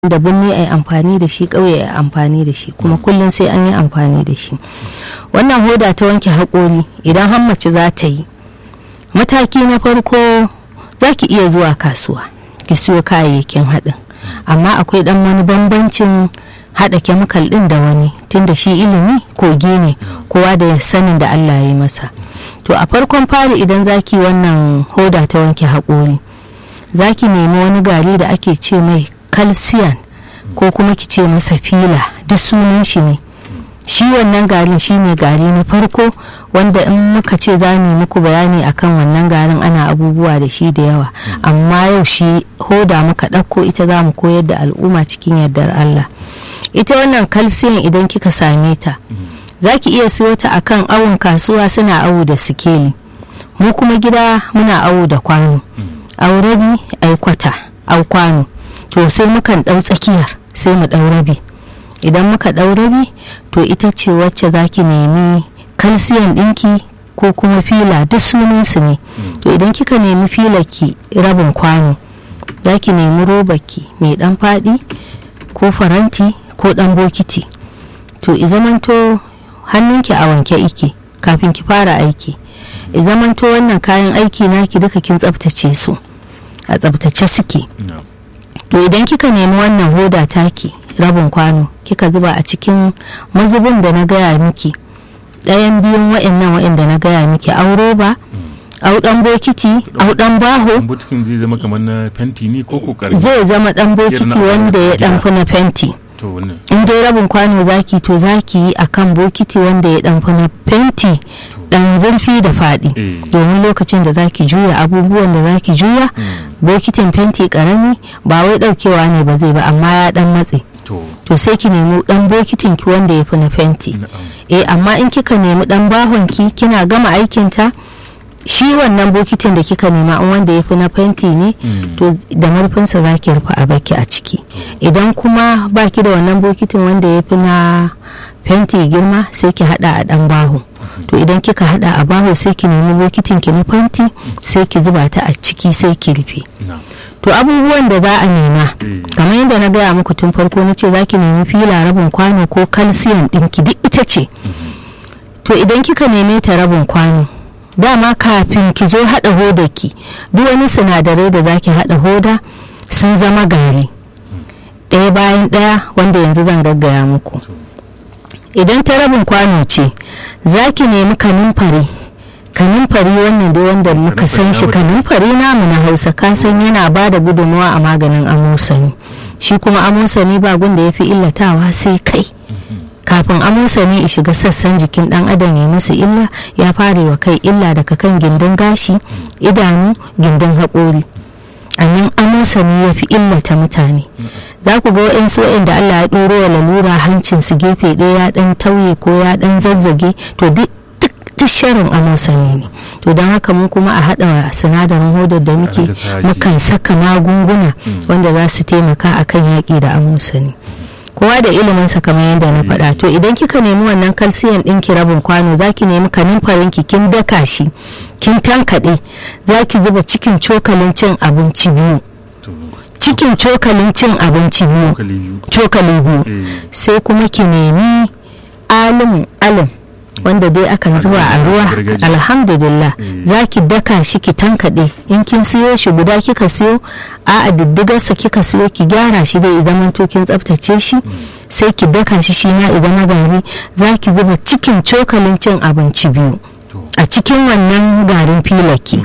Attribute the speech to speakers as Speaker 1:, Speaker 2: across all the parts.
Speaker 1: da birni a yi amfani da shi ƙauye a yi amfani da shi kuma kullum sai an yi amfani da shi wannan hoda ta wanke haƙori idan har mace za ta yi mataki na farko za ki iya zuwa kasuwa ki siyo kayayyakin haɗin amma akwai ɗan wani bambancin haɗa kemikal ɗin da wani tunda shi ilimi kogi ne kowa da sanin da Allah ya yi masa to a farkon fari idan zaki wannan hoda ta wanke haƙori zaki nemi wani gari da ake ce mai calcium ko kuma ki ce masa fila duk sunan shi ne shi wannan garin shi ne gari na farko wanda in muka ce za mu muku bayani akan wannan garin ana abubuwa da shi da yawa amma yau shi hoda muka ɗauko ita za mu koyar da al'umma cikin yardar Allah ita wannan calcium idan kika same ta za ki iya siyo ta akan awon kasuwa suna awo da sikeli mu kuma gida muna awo da kwano au rabi ai kwata au kwano to sai mukan ɗau tsakiyar sai mu ɗau rabi idan muka ɗau rabi to ita ce wacce za ki nemi kalsiyan ɗinki ko kuma fila duk sunansu ne to idan kika nemi ki rabin kwano za ki nemi robaki mai ɗan faɗi ko faranti ko ɗan bokiti to i zamanto hannunki a wanke ike kafin ki fara aiki i zamanto wannan kayan aiki naki duka kin tsaftace su a tsaftace suke to idan kika nemi wannan hoda taki rabin kwano kika zuba a cikin mazubin da na gaya miki ɗayan biyun wa'annan wa'anda na gaya miki auro ba au dan bokiti au dan baho
Speaker 2: bokitin zai zama kamar na fenti ne ko ko
Speaker 1: zai zama dan bokiti wanda ya dan fi na fenti
Speaker 2: to wannan
Speaker 1: in dai rabin kwano zaki to zaki yi akan bokiti wanda ya dan fi na fenti dan zurfi da faɗi domin lokacin da zaki juya abubuwan da zaki juya bokitin fenti karami ba wai daukewa ne ba zai ba amma ya dan matse to sai ki nemi dan bokitin ki wanda ya fi na fenti eh amma in kika nemi dan bahon ki kina gama aikin ta shi wannan bokitin da kika nema in wanda ya fi na fenti ne to da marfinsa za ki rufe a baki a ciki idan kuma baki da wannan bokitin wanda ya fi na fenti girma sai ki hada a dan baho to idan kika hada a baho sai ki nemi bokitin ki na fenti sai ki zuba ta a ciki sai ki rufe to abubuwan da za a nema kamar yadda na gaya muku tun farko na ce za ki nemi fila rabin kwano ko kalsiyan ɗinki duk ita ce to idan kika neme ta rabin kwano dama kafin ki zo haɗa hodarki duk wani sinadarai da za ki haɗa hoda sun zama gari ɗaya bayan ɗaya wanda yanzu zan gaggaya muku idan ta rabin kwano ce za ki nemi kanumfari kanumfari wannan dai wanda muka san shi kanumfari namu na hausa ka san yana ba da gudunmawa a maganin amosani shi kuma amosani ba gunda ya fi illatawa sai kai kafin amosani ya shiga sassan jikin dan adam ya masa illa ya fara wa kai illa daga kan gindin gashi idanu gindin haƙori a nan amosani ya fi illata mutane za ku ga wa'insu da Allah ya ɗoro wa lalura hancinsu gefe ɗaya ya ɗan tauye ko ya ɗan zazzage to duk duk sharin amosani ne to don haka mun kuma a haɗa sinadarin hodar da muke mukan saka magunguna wanda za su taimaka akan yaƙi da amosani kowa da iliminsa kamar yadda na faɗa to idan kika nemi wannan kalsiyan ɗin ki rabin kwano za ki nemi kanumfarin ki kin daka shi kin tankaɗe za ki zuba cikin cokalin cin abinci biyu cikin cokalin cin abinci biyu cokali biyu sai kuma ki nemi alim alim wanda dai akan zuba a ruwa alhamdulillah za ki daka shi ki tankaɗe in kin siyo shi guda kika siyo a a diddigarsa kika siyo ki gyara shi dai idan to kin tsaftace shi sai ki daka shi shi ma idan na gari za ki zuba cikin cokalin cin abinci biyu a cikin wannan garin filaki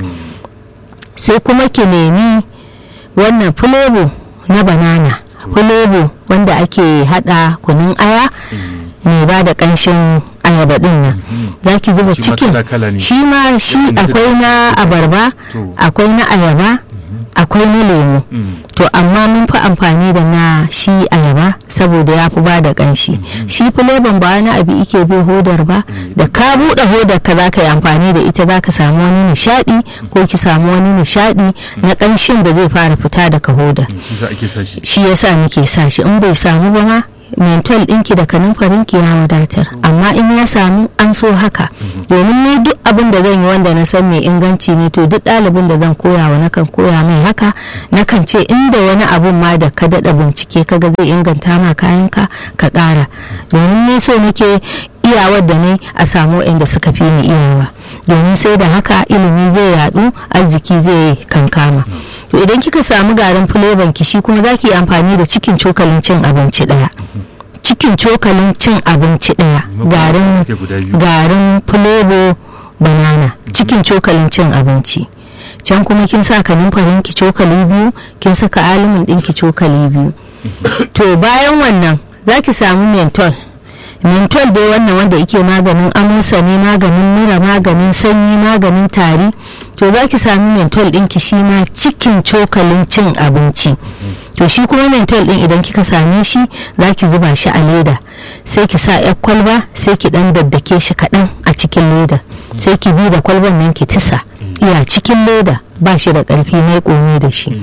Speaker 1: sai kuma ki nemi wannan fulebo na banana fulebo wanda ake hada kunun aya mai ba da kanshin ayaba din nan za ki zuba cikin shi ma shi akwai na abarba akwai na ayaba akwai na lemu to amma mun fi amfani da na shi ayaba saboda ya fi ba da kanshi shi fileban ba wani abu ike bi hodar ba da ka buɗe hodar ka za ka yi amfani da ita za ka samu wani nishaɗi ko ki samu wani nishaɗi na kanshin da zai fara fita daga hodar shi yasa muke sa shi in bai samu ba ma mental ɗinki da kanumfarinki ya wadatar amma in ya samu an so haka domin ni duk abin da zan yi wanda na san mai inganci ne to duk ɗalibin da zan koya wa nakan koya mai haka nakan ce inda wani abun ma da ka daɗa bincike kaga zai inganta ma kayanka ka ƙara domin ni so nake iyawar da ne a samu inda suka fi ni iyawa domin sai da haka ilimi zai yadu arziki zai kankama to idan kika samu garin fuleban ki shi kuma zaki amfani da cikin cokalin cin abinci daya cikin cokalin cin abinci daya garin garin fulebo banana cikin cokalin cin abinci can kuma kin sa kanumfarin ki cokali biyu kin saka alimin ɗinki cokali biyu to bayan wannan zaki samu mentol mentol dai wannan wanda yake maganin amosa ne maganin mura maganin sanyi maganin tari to za ki sami mentol ɗinki shi ma cikin cokalin cin abinci to shi kuma mentol ɗin idan kika same shi za ki zuba shi a leda sai ki sa yar kwalba sai ki ɗan daddake shi kaɗan a cikin leda sai ki bi da kwalban nan ki tisa iya cikin leda ba shi da ƙarfi mai ƙone da shi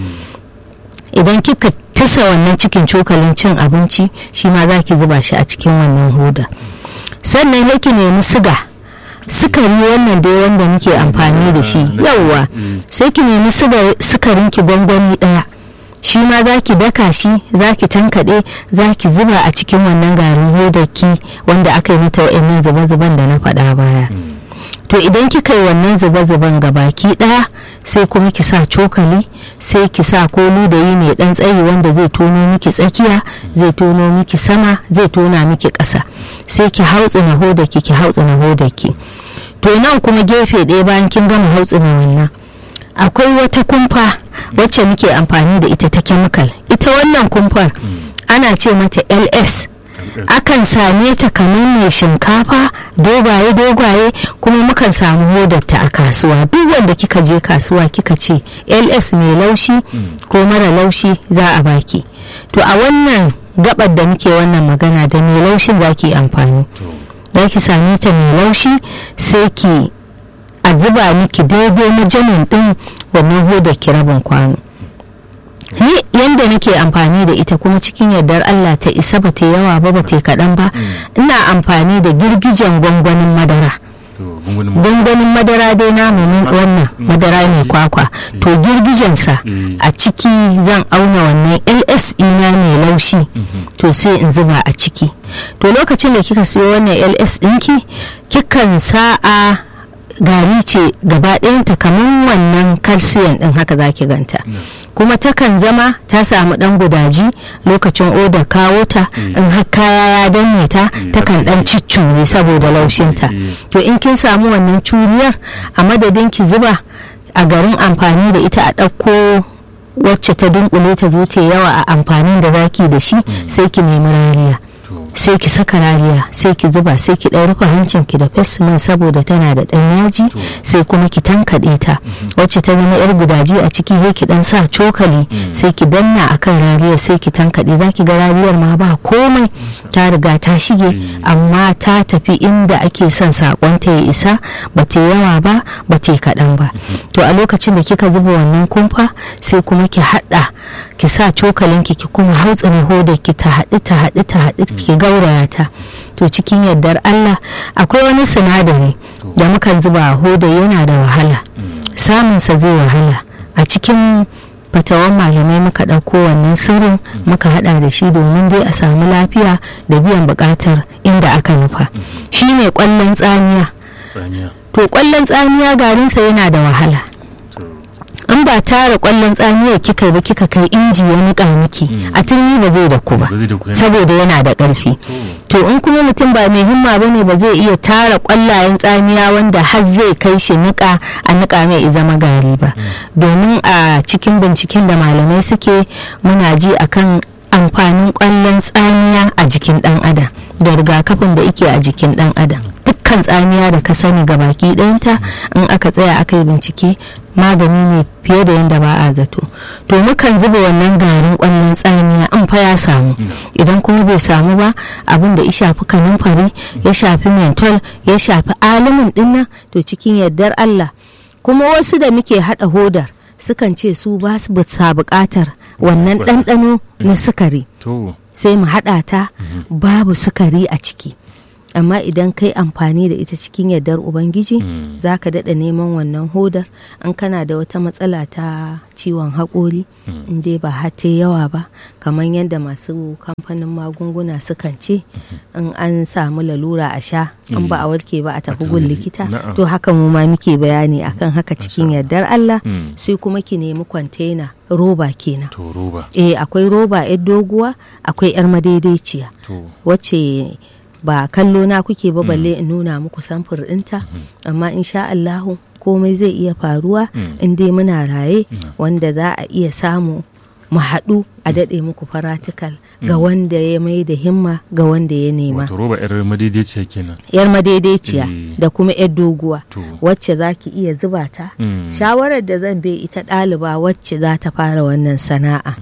Speaker 1: idan kika tisa wannan cikin cokalin cin abinci shi ma za ki zuba shi a cikin wannan hoda sannan ya ki nemi siga sukari wannan dai wanda muke amfani da shi yauwa sai ki nemi sukarin ki gwangwani daya shi ma za ki daka shi za ki tankaɗe za ki zuba a cikin wannan garin hodaki wanda aka yi mata wa'annan zuba-zuban da na faɗa baya to idan kika yi wannan zuba-zuban baki ɗaya sai kuma ki sa cokali sai ki sa kolu da yi mai ɗan tsayi wanda zai tono miki tsakiya zai tono miki sama zai tona miki ƙasa sai ki hautsina hodaki ki hautsina hodaki to nan kuma gefe ɗaya bayan kin gama hautsina wannan akwai wata kumfa wacce muke amfani da ita ta chemical ita wannan kumfar ana ce mata ls akan same ta kamar mai shinkafa dogaye dogaye kuma mukan samu hodarta a kasuwa duk wanda kika je kasuwa kika ce ls mai laushi ko mara laushi za a baki to a wannan gabar da muke wannan magana da mai laushin za ki amfani za ki same ta mai laushi sai ki a zuba miki daidai majamin din wannan hodar ki rabin kwano ni yanda nake amfani da ita kuma cikin yardar Allah ta isa ba ta yawa ba ba ta kaɗan ba ina amfani da girgijen gwangwanin madara gwangwanin madara dai na wannan madara mai kwakwa to girgijensa a ciki zan auna wannan ls ina mai laushi to sai in zuba a ciki to lokacin da kika siyo wannan ls ɗinki kikan sa'a gari ce gaba ɗayanta kamar wannan calcium ɗin haka zaki ganta kuma takan zama ta samu ɗan gudaji lokacin oda kawo ta in har kaya ya danne ta takan ɗan ciccure saboda laushinta to in kin samu wannan curiyar a madadin ki zuba a garin amfani da ita a ɗauko wacce ta dunkule ta zo ta yawa a amfanin da zaki da shi sai ki nemi rariya sai ki saka rariya sai ki zuba sai ki ɗan rufe hancin ki da fesimin saboda tana da ɗan yaji sai kuma ki tankaɗe ta wacce ta zama yar gudaji a ciki sai ki ɗan sa cokali sai ki danna akan rariyar sai ki tankaɗe za ki ga rariyar ma ba komai ta riga ta shige amma ta tafi inda ake son sakon ta ya isa ba ta yawa ba ba ta kaɗan ba to a lokacin da kika zuba wannan kumfa sai kuma ki haɗa ki sa cokalin ki ki kuma hautsina hodar ki ta haɗu ta haɗu ta haɗu ki gauraya ta to cikin yardar Allah akwai wani sinadari da mukan zuba a hoda yana da wahala samunsa zai wahala a cikin fatawan malamai muka ɗauko wannan sirrin muka haɗa da shi domin dai a samu lafiya da biyan buƙatar inda aka nufa shine ƙwallon tsamiya to ƙwallon tsamiya garinsa yana da wahala in ba tara kwallon tsamiyar kika ba kika kai inji ya nika miki a turmi ba zai da ku ba saboda yana da ƙarfi to in kuma mutum ba mai himma ba ne ba zai iya tara kwallayen tsamiya wanda har zai kai shi nika a nika mai zama gari ba domin a cikin binciken da malamai suke muna ji akan amfanin kwallon tsamiya a jikin dan adam da rigakafin da ike a jikin dan adam dukkan tsamiya da ka sani ga baki ɗayanta in aka tsaya aka yi bincike magani ne fiye da yadda ba a zato to mukan zuba wannan garin kwallon tsamiya an fa ya samu idan kuma bai samu ba abin da ya shafi kanumfari ya shafi mentol ya shafi alimin dinnan to cikin yardar Allah kuma wasu da muke hada hodar sukan ce su ba su sa bukatar wannan ɗanɗano na sukari
Speaker 2: to
Speaker 1: sai mu haɗa ta babu sukari a ciki amma idan kai amfani da ita cikin yardar ubangiji
Speaker 2: Mm.
Speaker 1: za ka daɗa neman wannan hodar an kana da wata matsala ta ciwon haƙori in dai ba hate yawa ba kamar yadda masu kamfanin magunguna sukan ce in an samu lalura a sha in ba a warke ba a tafi gun likita
Speaker 2: Na'am.
Speaker 1: to haka mu ma muke bayani akan haka cikin yardar Allah
Speaker 2: Mm.
Speaker 1: sai kuma ki nemi kwantena roba kenan
Speaker 2: to roba
Speaker 1: eh akwai roba 'yar doguwa akwai 'yar madaidaiciya
Speaker 2: to
Speaker 1: wacce ba kallo na kuke ba balle in nuna muku samfur ɗinta amma insha Allahu komai zai iya faruwa
Speaker 2: Mm.
Speaker 1: in dai muna raye wanda za a iya samu mu haɗu a daɗe muku faratikal ga wanda ya mai da himma ga wanda ya nema
Speaker 2: wato roba yar madaidaiciya kenan
Speaker 1: yar madaidaiciya
Speaker 2: Eh.
Speaker 1: da kuma yar doguwa
Speaker 2: to
Speaker 1: wacce za ki iya zuba ta
Speaker 2: Mm.
Speaker 1: shawarar da zan bai ita ɗaliba wacce za ta fara wannan sana'a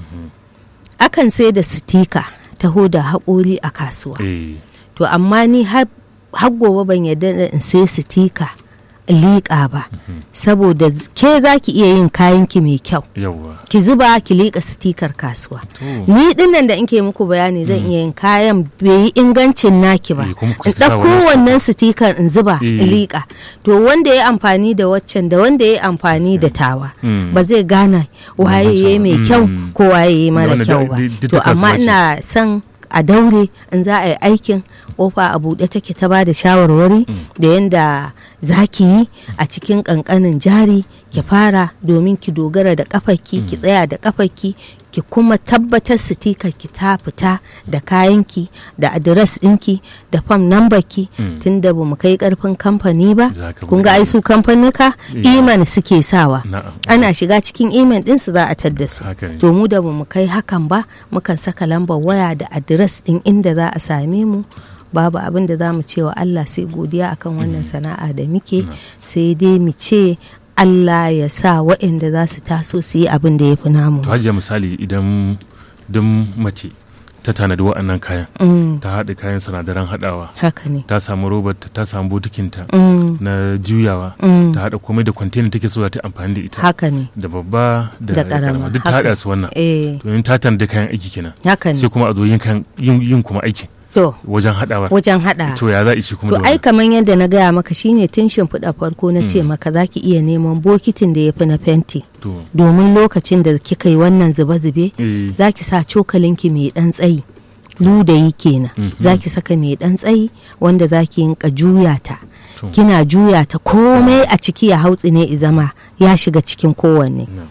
Speaker 1: akan sai da sitika ta hoda haƙori a kasuwa
Speaker 2: eh
Speaker 1: to amma ni har har gobe ban yarda da in sai sitika in liƙa ba saboda ke za ki iya yin kayanki mai kyau
Speaker 2: yawa
Speaker 1: ki zuba ki liƙa sitikar kasuwa
Speaker 2: to
Speaker 1: ni dinnan da nke muku bayani zan iya yin kayan bai yi ingancin naki ba
Speaker 2: Eh, kuma ku
Speaker 1: in
Speaker 2: sa
Speaker 1: ɗauko
Speaker 2: wani
Speaker 1: wannan sitikar in zuba in
Speaker 2: Eh.
Speaker 1: liƙa to wanda ya amfani da waccan da wanda ya amfani da tawa
Speaker 2: Mm.
Speaker 1: ba zai gane waye ya yi mai
Speaker 2: Mm.
Speaker 1: kyau ko waye ya yi mara
Speaker 2: Wanda
Speaker 1: kyau
Speaker 2: da-
Speaker 1: ba
Speaker 2: da- duk
Speaker 1: to
Speaker 2: ta
Speaker 1: amma
Speaker 2: kasuwa ce.
Speaker 1: ina son a daure in za a yi aikin kofa a buɗe take ta ba da shawarwari da yadda za ki yi a cikin ƙanƙanin jari ki fara domin ki dogara da ƙafarki ki tsaya da ƙafarki ki kuma tabbatar sitikar ki ta fita da kayanki da adires ɗinki da fam nambarki
Speaker 2: Mm.
Speaker 1: tun da ba mu kai ƙarfin kamfani ba
Speaker 2: Za ka
Speaker 1: kun
Speaker 2: buɗe.
Speaker 1: ga ai su kamfanuka
Speaker 2: Eh.
Speaker 1: iman suke sawa
Speaker 2: na'am
Speaker 1: ana shiga cikin iman ɗinsu za a tadda su
Speaker 2: haka ne
Speaker 1: to mu da bamu kai hakan ba mukan saka lambar waya da adires ɗin inda za a same mu babu abin da za mu ce wa Allah sai godiya akan wannan sana'a da muke sai dai mu ce Allah ya sa waɗanda za su taso su yi abin da ya fi namu
Speaker 2: to hajiya misali idan don mace ta tanadi wa'annan kayan
Speaker 1: Mm,
Speaker 2: ta haɗa kayan sinadaran haɗawa
Speaker 1: haka ne
Speaker 2: ta samu robar ta ta samu botikinta
Speaker 1: Mm,
Speaker 2: na juyawa
Speaker 1: mm,
Speaker 2: ta haɗa komai da kwantena take so za ta yi amfani da ita
Speaker 1: haka ne
Speaker 2: da babba da
Speaker 1: Da ƙarama,
Speaker 2: duk ta
Speaker 1: haka.
Speaker 2: haɗa su wannan
Speaker 1: eh
Speaker 2: to in ta tanadi kayan aiki kenan
Speaker 1: haka
Speaker 2: sai
Speaker 1: ne
Speaker 2: kuma a zo yin kan- yin yin kuma aikin
Speaker 1: to
Speaker 2: wajen haɗawa
Speaker 1: wajen haɗa
Speaker 2: to ya za a ishi kuma
Speaker 1: To
Speaker 2: da
Speaker 1: ai
Speaker 2: wannan
Speaker 1: kamar yadda na gaya maka shine tun shimfiɗa farko na ce maka za ki iya neman bokitin da ya fi na fenti
Speaker 2: to
Speaker 1: domin lokacin da kika yi wannan zube-zube
Speaker 2: eh
Speaker 1: za ki sa cokalinki mai ɗan tsayi ludayi kenan
Speaker 2: Mhm.
Speaker 1: za ki saka mai ɗan tsayi wanda za ki yinka juya ta
Speaker 2: to
Speaker 1: kina juya ta komai a ciki ya hautsi ne i zama ya shiga cikin kowanne
Speaker 2: na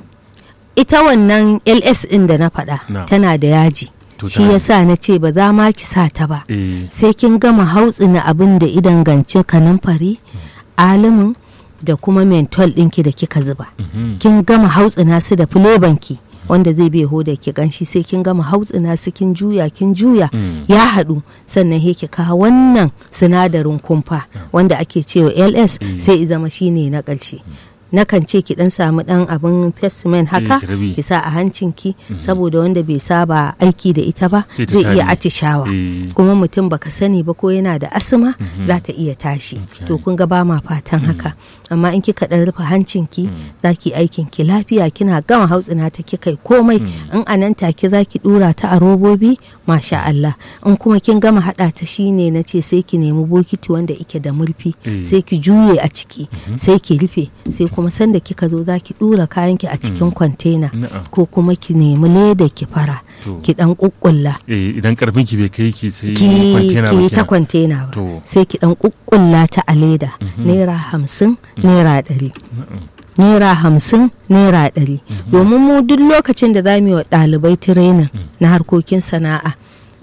Speaker 1: ita wannan ls ɗin da na faɗa
Speaker 2: Na.
Speaker 1: tana da yaji
Speaker 2: To
Speaker 1: shi
Speaker 2: tana-
Speaker 1: yasa na ce ba za ma ki sa ta ba
Speaker 2: eh
Speaker 1: sai kin gama hautsina abin da idan ganci kanumfari alimin da kuma mentol ɗinki da kika zuba
Speaker 2: mhm,
Speaker 1: kin gama hautsina su da filebanki wanda zai bai hoda ki ganshi sai kin gama hautsina su kin juya kin juya
Speaker 2: Mm.
Speaker 1: ya haɗu sannan he ki kawo wannan sinadarin kumfa wanda ake cewa ls
Speaker 2: Mm.
Speaker 1: sai i zama shine na ƙarshe nakan ce ki dan samu dan abin festimen haka
Speaker 2: ki rabi.
Speaker 1: ki sa a hancinki saboda wanda bai saba aiki da ita ba
Speaker 2: Sai ta
Speaker 1: zai iya
Speaker 2: tare.
Speaker 1: atishawa
Speaker 2: eh
Speaker 1: kuma mutum baka sani ba ko yana da asma za ta iya tashi
Speaker 2: Okay.
Speaker 1: to kun ga ba ma fatan haka amma in kika dan rufe hancinki za ki aikin ki lafiya kina gama hautsina ta kika yi komai in a nan take za ki dura ta a robobi masha Allah in kuma kin gama hada ta shine na ce sai ki nemi bokiti wanda ike da murfi
Speaker 2: Eh.
Speaker 1: sai ki juye a ciki sai ki rufe sai kuma sanda kika zo za ki dura kayanki a cikin kwantena
Speaker 2: na'am
Speaker 1: ko kuma ki nemi leda ki fara
Speaker 2: To.
Speaker 1: ki dan kukkulla
Speaker 2: eh idan karfin ki bai kai ki sai
Speaker 1: ki
Speaker 2: kwantena ba
Speaker 1: ki ta
Speaker 2: kenan.
Speaker 1: kwantena ba
Speaker 2: To.
Speaker 1: sai ki dan kukkulla ta a leda naira hamsin naira ɗari
Speaker 2: Na'am.
Speaker 1: naira hamsin naira ɗari domin mu duk lokacin da za mu yi wa ɗalibai tirenin na harkokin sana'a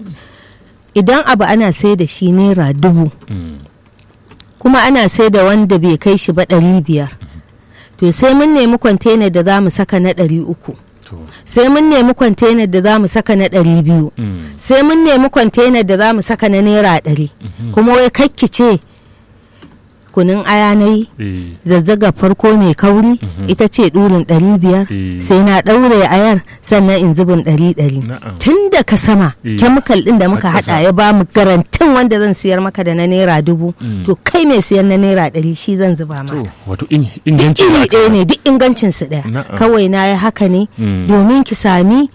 Speaker 1: idan abu ana sai da shi naira dubu
Speaker 2: Mm.
Speaker 1: kuma ana sai da wanda bai kai shi ba ɗari biyar to sai mun nemi kwantena da za mu saka na ɗari uku
Speaker 2: to
Speaker 1: sai mun nemi kwantena da za mu saka na ɗari biyu
Speaker 2: mm.
Speaker 1: sai mun nemi kwantena da za mu saka na naira ɗari kuma wai kakki ce kunun aya na yi
Speaker 2: eh
Speaker 1: zazzaga farko mai kauri ita ce ɗurin ɗari biyar
Speaker 2: Eh.
Speaker 1: sai na ɗaure ayar sannan in zubin ɗari ɗari
Speaker 2: Na'am.
Speaker 1: tun da ka sama
Speaker 2: Eh.
Speaker 1: kemikal ɗin da muka
Speaker 2: Har ƙasa.
Speaker 1: haɗa ya ba mu garantin wanda zan siyar maka da na naira dubu
Speaker 2: Mm.
Speaker 1: to kai mai siyan na naira ɗari shi zan zuba ma
Speaker 2: to wato in inganci
Speaker 1: iri
Speaker 2: da aka-
Speaker 1: ɗaya ne duk ingancin su ɗaya
Speaker 2: Na'am.
Speaker 1: kawai na yi haka ne
Speaker 2: Mm.
Speaker 1: domin ki sami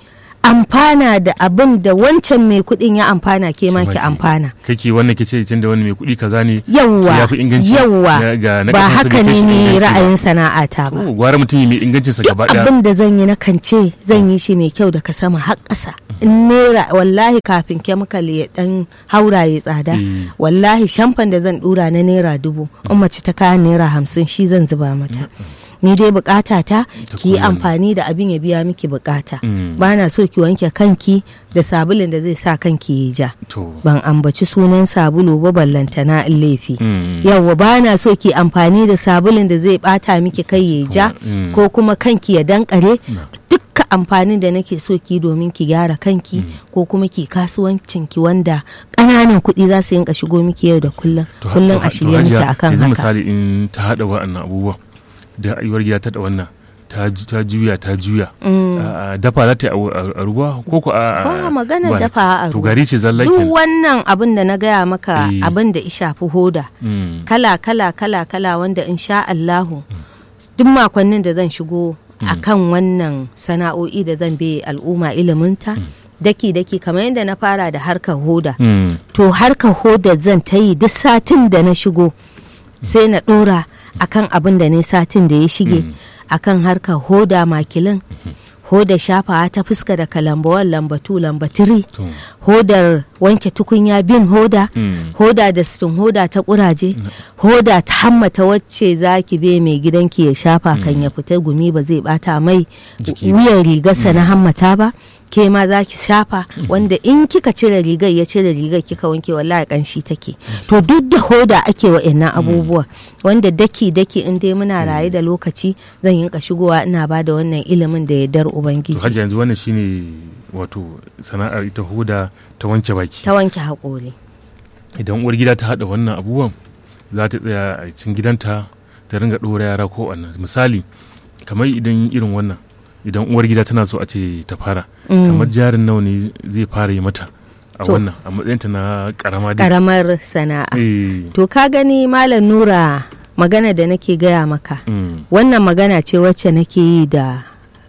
Speaker 1: amfana da abin da wancan mai kuɗin ya amfana ke ma ki amfana
Speaker 2: kake wannan kice tun da wani mai kuɗi kaza ne
Speaker 1: yawwa
Speaker 2: yafi inganci
Speaker 1: yawwa
Speaker 2: na- ga na
Speaker 1: ba
Speaker 2: ƙasansa
Speaker 1: haka
Speaker 2: bai kai
Speaker 1: ne
Speaker 2: shi
Speaker 1: ni
Speaker 2: inganci ba.
Speaker 1: ra'ayin sana'ata ba
Speaker 2: Oh, gwara mutum mai ingancin sa gaba daya
Speaker 1: abin da zan yi na kance zan yi shi mai kyau daga sama har ƙasa in naira wallahi kafin chemical ya dan haura ya tsada
Speaker 2: Eh.
Speaker 1: wallahi shamfan da zan dura na naira dubu in mace ta kayan naira hamsin shi zan zuba mata ni dai bukata ta ki yi
Speaker 2: kowane.
Speaker 1: amfani da abin ya biya miki bukata
Speaker 2: Mm.
Speaker 1: ba na so ki wanke kanki da sabulin da zai sa kanki ya ja
Speaker 2: to
Speaker 1: ban ambaci sunan sabulu ba ballantana in laifi
Speaker 2: Mm.
Speaker 1: yawwa ba na so ki amfani da sabulin da zai bata miki kai ya ja
Speaker 2: Mm.
Speaker 1: ko kuma kanki ya dankare
Speaker 2: Na.
Speaker 1: dukka amfanin da nake so ki domin ki gyara kanki ko kuma ki kasuwancin ki wanda ƙananan kuɗi za su yinka shigo miki yau da kullum
Speaker 2: To ha-
Speaker 1: kullum
Speaker 2: to ha-
Speaker 1: a shirye
Speaker 2: to
Speaker 1: miki
Speaker 2: hajiya,
Speaker 1: akan
Speaker 2: yanzu
Speaker 1: haka
Speaker 2: misali in ta haɗa wa'annan abubuwan da ayyuwar gida ta da wannan ta ju- ta juya ta juya A- a dafa za ta yi a wu- a a ruwa ko ko a
Speaker 1: ba maganar
Speaker 2: ba-
Speaker 1: dafa a
Speaker 2: to
Speaker 1: ruwa
Speaker 2: gari ce zalla
Speaker 1: duk
Speaker 2: kenan
Speaker 1: wannan abin da na gaya maka
Speaker 2: Eh.
Speaker 1: abin da ya shafi hoda
Speaker 2: Mm.
Speaker 1: kala kala kala kala wanda in sha Allahu duk makonnin da zan shigo a kan wannan sana'o'i da zan bai al'umma iliminta daki daki kamar yadda na fara da harkar hoda
Speaker 2: Mm.
Speaker 1: to harkar hoda zan ta yi duk satin da na shigo sai na dora akan abin da ne satin da ya shige akan harkar hoda makilin hoda shafawa ta fuska da kalambawan lambatu lambatiri
Speaker 2: to
Speaker 1: hodar wanke tukunya bin hoda
Speaker 2: Mm.
Speaker 1: hoda da stin hoda ta kuraje hoda ta hammata wacce za ki be mai gidanki ya shafa kan ya fita gumi ba zai bata mai
Speaker 2: Jiki ba.
Speaker 1: wuyan rigarsa na hammata ba ke ma za ki shafa wanda in kika cire rigar ya cire rigar kika wanke wallahi kanshi take to duk da hoda ake wa'annan abubuwa wanda daki daki in dai muna raye da lokaci zan yinka shigowa ina ba da wannan ilimin da yardar
Speaker 2: to
Speaker 1: ubangiji
Speaker 2: hajji yanzu wannan shine wato sana'ar ita huda ta wanke baki
Speaker 1: ta wanke haƙori
Speaker 2: idan uwar gida ta haɗa wannan abubuwan za ta tsaya a cikin gidanta ta ringa ɗora yara ko wannan misali kamar idan irin wannan idan uwar gida tana so a ce ta fara kamar jarin nawa ne zai fara yi mata a
Speaker 1: To.
Speaker 2: wannan a matsayinta na karama dai
Speaker 1: ƙaramar sana'a
Speaker 2: Eh,
Speaker 1: To ka gani Malam Nura magana da nake gaya maka.
Speaker 2: mm,
Speaker 1: Wannan magana ce wacce nake yi da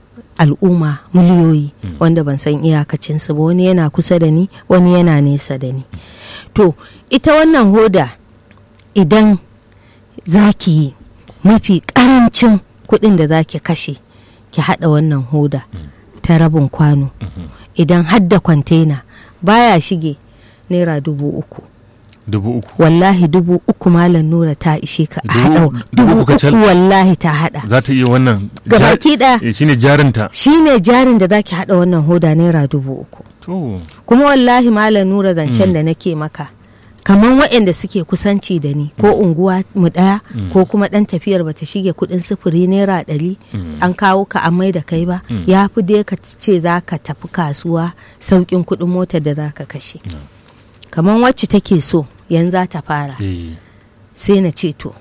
Speaker 1: al'umma miliyoyi wanda ban san iyakacinsu ba wani yana kusa da ni wani yana nesa da ni. To ita wannan hoda idan za ki yi mafi ƙarancin kuɗin da za ki kashe ki haɗa wannan hoda ta rabin kwano
Speaker 2: mhm.
Speaker 1: idan hadda kwantena baya shige naira dubu uku.
Speaker 2: dubu uku
Speaker 1: wallahi dubu uku malam nura ta ishe ka a
Speaker 2: Dubu-
Speaker 1: haɗa
Speaker 2: dubu
Speaker 1: dubu
Speaker 2: uku
Speaker 1: uku
Speaker 2: kacal?
Speaker 1: wallahi ta haɗa
Speaker 2: za ta iya wannan
Speaker 1: gabaki ɗaya
Speaker 2: eh, shine jarinta
Speaker 1: shine jarin da zaki haɗa wannan hoda naira dubu uku
Speaker 2: to
Speaker 1: kuma wallahi malam nura zancen da nake maka kamar waɗanda suke kusanci da ni ko unguwa mu ɗaya ko kuma ɗan tafiyar bata shige kuɗin sufuri naira ɗari an kawo ka an mai da kai ba ya fi dai ka ce za ka tafi kasuwa sauƙin kuɗin motar da za ka kashe kamar wacce take so yanzu za ta fara
Speaker 2: eh,
Speaker 1: sai na ce to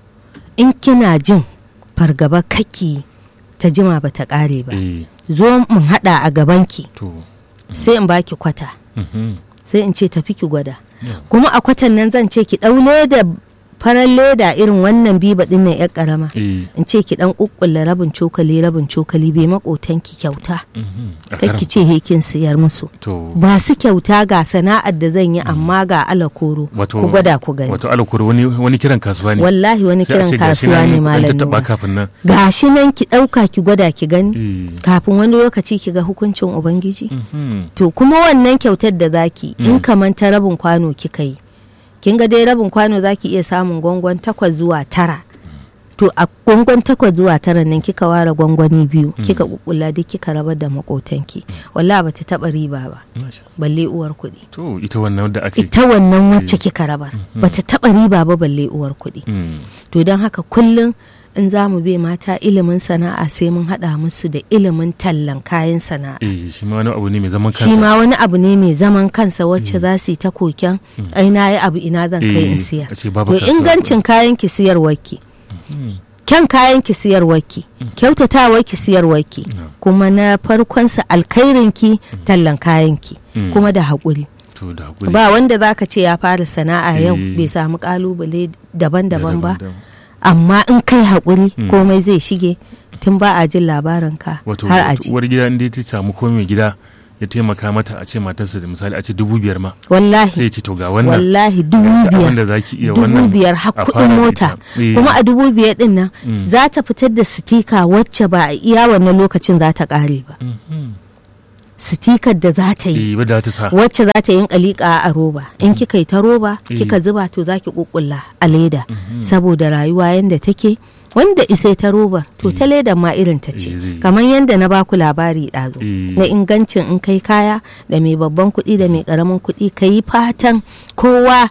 Speaker 1: in kina jin fargaba kaki ta jima ba ta ƙare ba
Speaker 2: eh,
Speaker 1: zo mun haɗa a gabanki
Speaker 2: to
Speaker 1: sai in baki kwata
Speaker 2: mhm,
Speaker 1: sai in ce tafi ki gwada
Speaker 2: Yeah.
Speaker 1: kuma a kwatan nan zan ce ki ɗau leda farar leda irin wannan biba ɗin nan yar ƙarama
Speaker 2: eh,
Speaker 1: in ce ki ɗan ƙuƙƙulla rabin cokali rabin cokali bai maƙotanki kyauta
Speaker 2: mhm, a
Speaker 1: kai
Speaker 2: karam.
Speaker 1: ki ce he kin siyar musu
Speaker 2: to
Speaker 1: ba su kyauta ga sana'ar da zan yi amma ga alakoro
Speaker 2: wato
Speaker 1: ku gwada ku gani
Speaker 2: wato alakuru wani wani kiran kasuwa ne
Speaker 1: wallahi wani
Speaker 2: Sai a
Speaker 1: kiran
Speaker 2: ce gashi
Speaker 1: kasuwa
Speaker 2: nan
Speaker 1: ne
Speaker 2: an
Speaker 1: malam
Speaker 2: tattaɓa
Speaker 1: Nura.
Speaker 2: kafin nan
Speaker 1: gashi nan ki ɗauka ki gwada ki gani
Speaker 2: Eh,
Speaker 1: kafin wani lokaci ki ga hukuncin ubangiji
Speaker 2: mhm,
Speaker 1: to kuma wannan kyautar da zaki in kaman ta rabin kwano kika yi kin ga dai rabin kwano zaki iya samun gwangwan takwas zuwa tara to a gwangwan takwas zuwa tara nan kika ware gwangwani biyu kika kukula duk kika rabar da makotanki wallahi bata taba riba ba
Speaker 2: masha.
Speaker 1: balle uwar kuɗi
Speaker 2: to ita wannan da ake
Speaker 1: ita wannan wacce kika rabar bata taba riba ba balle uwar kuɗi
Speaker 2: Mm,
Speaker 1: to don haka kullum in za mu bai mata ilimin sana'a sai mun haɗa musu da ilimin tallan kayan sana'a
Speaker 2: eh shi ma wani abu ne mai zaman
Speaker 1: shi
Speaker 2: kansa
Speaker 1: ma wani abu ne mai zaman kansa wacce za su yi ta koken ai na yi abu ina zan kai in
Speaker 2: Eh,
Speaker 1: siyar
Speaker 2: a ce babu
Speaker 1: to
Speaker 2: kasuwa.
Speaker 1: ingancin kayan ki siyarwarki kyan kayan ki siyarwarki kyautatawar ki siyarwarki kuma na farkon sa alkhairin ki tallan kayan ki
Speaker 2: Mm.
Speaker 1: kuma da haƙuri
Speaker 2: to da hakuri
Speaker 1: ba wanda zaka ce ya fara sana'a yau
Speaker 2: Eh.
Speaker 1: bai samu kalubale daban-daban ba
Speaker 2: daban-daban.
Speaker 1: amma in kai haƙuri komai zai shige tun ba a jin labarin ka
Speaker 2: wato
Speaker 1: har a ji
Speaker 2: uwar gida inda ta samu komai mai gida ya taimaka mata a ce matarsa da misali a ce dubu biyar ma
Speaker 1: wallahi
Speaker 2: sai ya ce to ga wannan
Speaker 1: wallahi dubu
Speaker 2: gashi
Speaker 1: biyar
Speaker 2: abin da zaki iya
Speaker 1: dubu
Speaker 2: wannan
Speaker 1: biyar har
Speaker 2: a
Speaker 1: kuɗin
Speaker 2: fara da
Speaker 1: mota
Speaker 2: ita. Eh,
Speaker 1: kuma a dubu biyar din nan
Speaker 2: Mm.
Speaker 1: za ta fitar da sitika wacce ba a iya wannan lokacin za ta ƙare ba
Speaker 2: mhm.
Speaker 1: sitikar da za ta yi
Speaker 2: eh wadda ta sa
Speaker 1: wacce za ta yin kalika a roba in kika yi ta roba
Speaker 2: Eh.
Speaker 1: kika zuba to za ki kukkulla a leda
Speaker 2: Mhm.
Speaker 1: saboda rayuwa yadda take wanda isai ta robar to ta ledan ma irin ta
Speaker 2: Eh,
Speaker 1: ce
Speaker 2: zai yi.
Speaker 1: kamar yadda na baku labari ɗazu
Speaker 2: Eh.
Speaker 1: na ingancin in kai kaya da mai babban kuɗi da mai ƙaramin kuɗi ka yi fatan kowa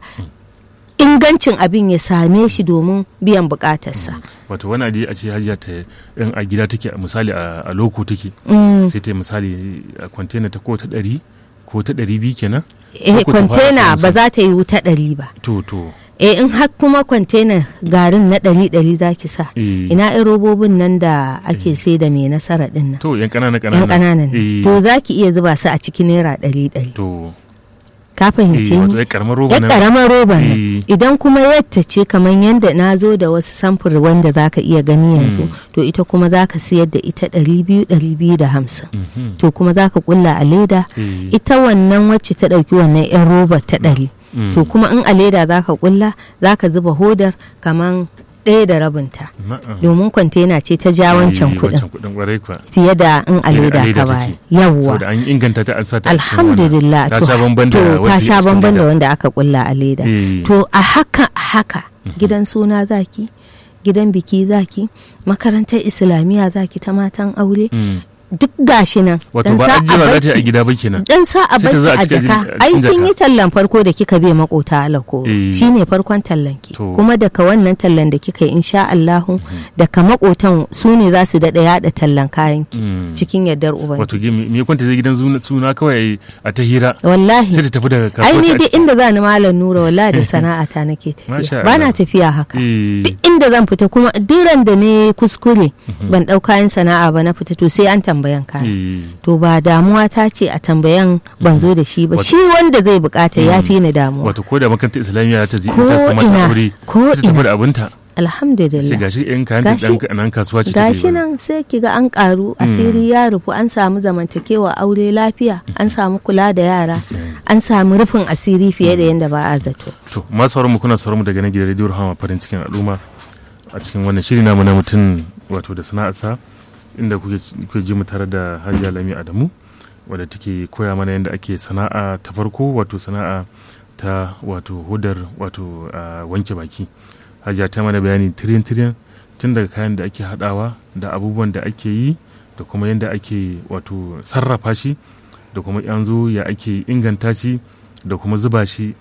Speaker 1: ingancin abin ya same shi domin biyan buƙatarsa.
Speaker 2: wato wani aje a ce hajiya ta in a gida take a misali a a loko take
Speaker 1: Mm.
Speaker 2: sai ta yi misali a kwantena ta ko ta ɗari ko ta ɗari biyu kenan
Speaker 1: eh
Speaker 2: Ko ta fara
Speaker 1: kwantena
Speaker 2: kiran
Speaker 1: ba
Speaker 2: sa.
Speaker 1: za ta yi wuta ɗari ba
Speaker 2: to to
Speaker 1: eh in har kuma kwantena garin na ɗari ɗari za ki sa
Speaker 2: eh
Speaker 1: ina irin robobin nan da ake sai da mai nasara ɗin nan
Speaker 2: to yan ƙanana
Speaker 1: yan
Speaker 2: ƙanana
Speaker 1: ƙananan
Speaker 2: eh
Speaker 1: to za ki iya zuba su a cikin naira ɗari ɗari
Speaker 2: to
Speaker 1: ka
Speaker 2: eh
Speaker 1: fahimce
Speaker 2: wato
Speaker 1: ni
Speaker 2: ya karamar roba
Speaker 1: ya
Speaker 2: nan
Speaker 1: ƙaramar roba
Speaker 2: Eh.
Speaker 1: nan idan kuma yadda ce kamar yadda na zo da wasu samfur wanda za ka iya gani yanzu to ita kuma za ka siyar da ita ɗari biyu ɗari biyu da hamsin
Speaker 2: Mhm.
Speaker 1: to kuma za ka ƙulla a leda
Speaker 2: Eh,
Speaker 1: ita wannan wacce ta ɗauki wannan 'yan roba ta ɗari
Speaker 2: mm.
Speaker 1: to kuma in a leda za ka ƙulla za ka zuba hodar kamar ɗaya da rabinta
Speaker 2: Na'am.
Speaker 1: domin kwantena ce ta ja wancan
Speaker 2: Eh,
Speaker 1: kuɗin
Speaker 2: wancan kuɗin ƙwarai kuwa
Speaker 1: fiye da in a
Speaker 2: Fiye da
Speaker 1: leda
Speaker 2: a leda
Speaker 1: ka
Speaker 2: take.
Speaker 1: baya yawwa
Speaker 2: saboda an inganta ta an sa ta a cikin wannan.
Speaker 1: alhamdulillah
Speaker 2: ta
Speaker 1: to-
Speaker 2: sha bamban da
Speaker 1: to
Speaker 2: wacce
Speaker 1: ta
Speaker 2: a
Speaker 1: sha
Speaker 2: cikin
Speaker 1: bamban da
Speaker 2: leda.
Speaker 1: wanda aka kulla a leda
Speaker 2: Eh.
Speaker 1: to a haka a haka gidan suna zaki gidan biki zaki makarantar islamiyya zaki ta matan aure
Speaker 2: Mm.
Speaker 1: duk gashi nan
Speaker 2: wato
Speaker 1: Dan
Speaker 2: ba
Speaker 1: sa a
Speaker 2: ajiyewa za ta yi a
Speaker 1: barki-
Speaker 2: gida ba kenan
Speaker 1: dan sa a
Speaker 2: Sai ta za a
Speaker 1: baki a
Speaker 2: cikin-
Speaker 1: jaka
Speaker 2: a cikin
Speaker 1: ai kin
Speaker 2: jaka.
Speaker 1: yi tallan farko da kika bai makota alako
Speaker 2: Eh.
Speaker 1: shine farkon tallan ki
Speaker 2: To.
Speaker 1: kuma daga wannan tallan da kika yi insha Allahu daga makotan su ne za su dada yada tallan kayan ki
Speaker 2: Mm.
Speaker 1: cikin yardar
Speaker 2: wato
Speaker 1: ubangiji
Speaker 2: gi- me kwanta zai gidan suna- suna kawai a ta hira
Speaker 1: wallahi
Speaker 2: sai ta tafi daga
Speaker 1: ai
Speaker 2: kasuwa
Speaker 1: ni
Speaker 2: ta
Speaker 1: duk inda za ni malam nura wallahi da sana'ata nake
Speaker 2: Masha
Speaker 1: tafiya ba na
Speaker 2: Allah.
Speaker 1: tafiya haka
Speaker 2: Eh,
Speaker 1: duk inda zan fita kuma diran da ne kuskure ban ɗau kayan sana'a ba na fita to sai an tambayan kaya
Speaker 2: eh,
Speaker 1: to ba damuwa ta ce a tambayan ban zo da shi ba
Speaker 2: Wato-
Speaker 1: shi wanda zai bukata ya fi ni damuwa
Speaker 2: wato ko da makarantar islamiyya ta je
Speaker 1: Ko
Speaker 2: ta samu
Speaker 1: ina,
Speaker 2: mata aure
Speaker 1: ko
Speaker 2: sai ta tafi
Speaker 1: ina.
Speaker 2: da abinta sai
Speaker 1: alhamdulillah
Speaker 2: gashi yan kayan ta
Speaker 1: Gashi-
Speaker 2: dan nan kasuwa ce
Speaker 1: gashi
Speaker 2: take
Speaker 1: nan sai ki ga an karu asiri ya rufu an samu zamantakewa aure lafiya an samu kula da yara an samu rufin asiri fiye da yadda ba a zato
Speaker 2: to masu sauran mu kuna sauran mu daga nan gidan rediyo Rahama farin cikin al'umma a cikin wannan shiri namu na mutum wato da sana'arsa inda kuke kuke ji mu tare da Hajiya Lami Adamu wadda take koya mana yadda ake sana'a ta farko wato sana'a ta wato hudar wato ah, wanke baki Hajiya ta mana bayani tirin tirin tun daga kayan da ake hadawa da abubuwan da ake yi da kuma yadda ake wato sarrafa shi da kuma yanzu ya ake inganta shi da kuma zuba shi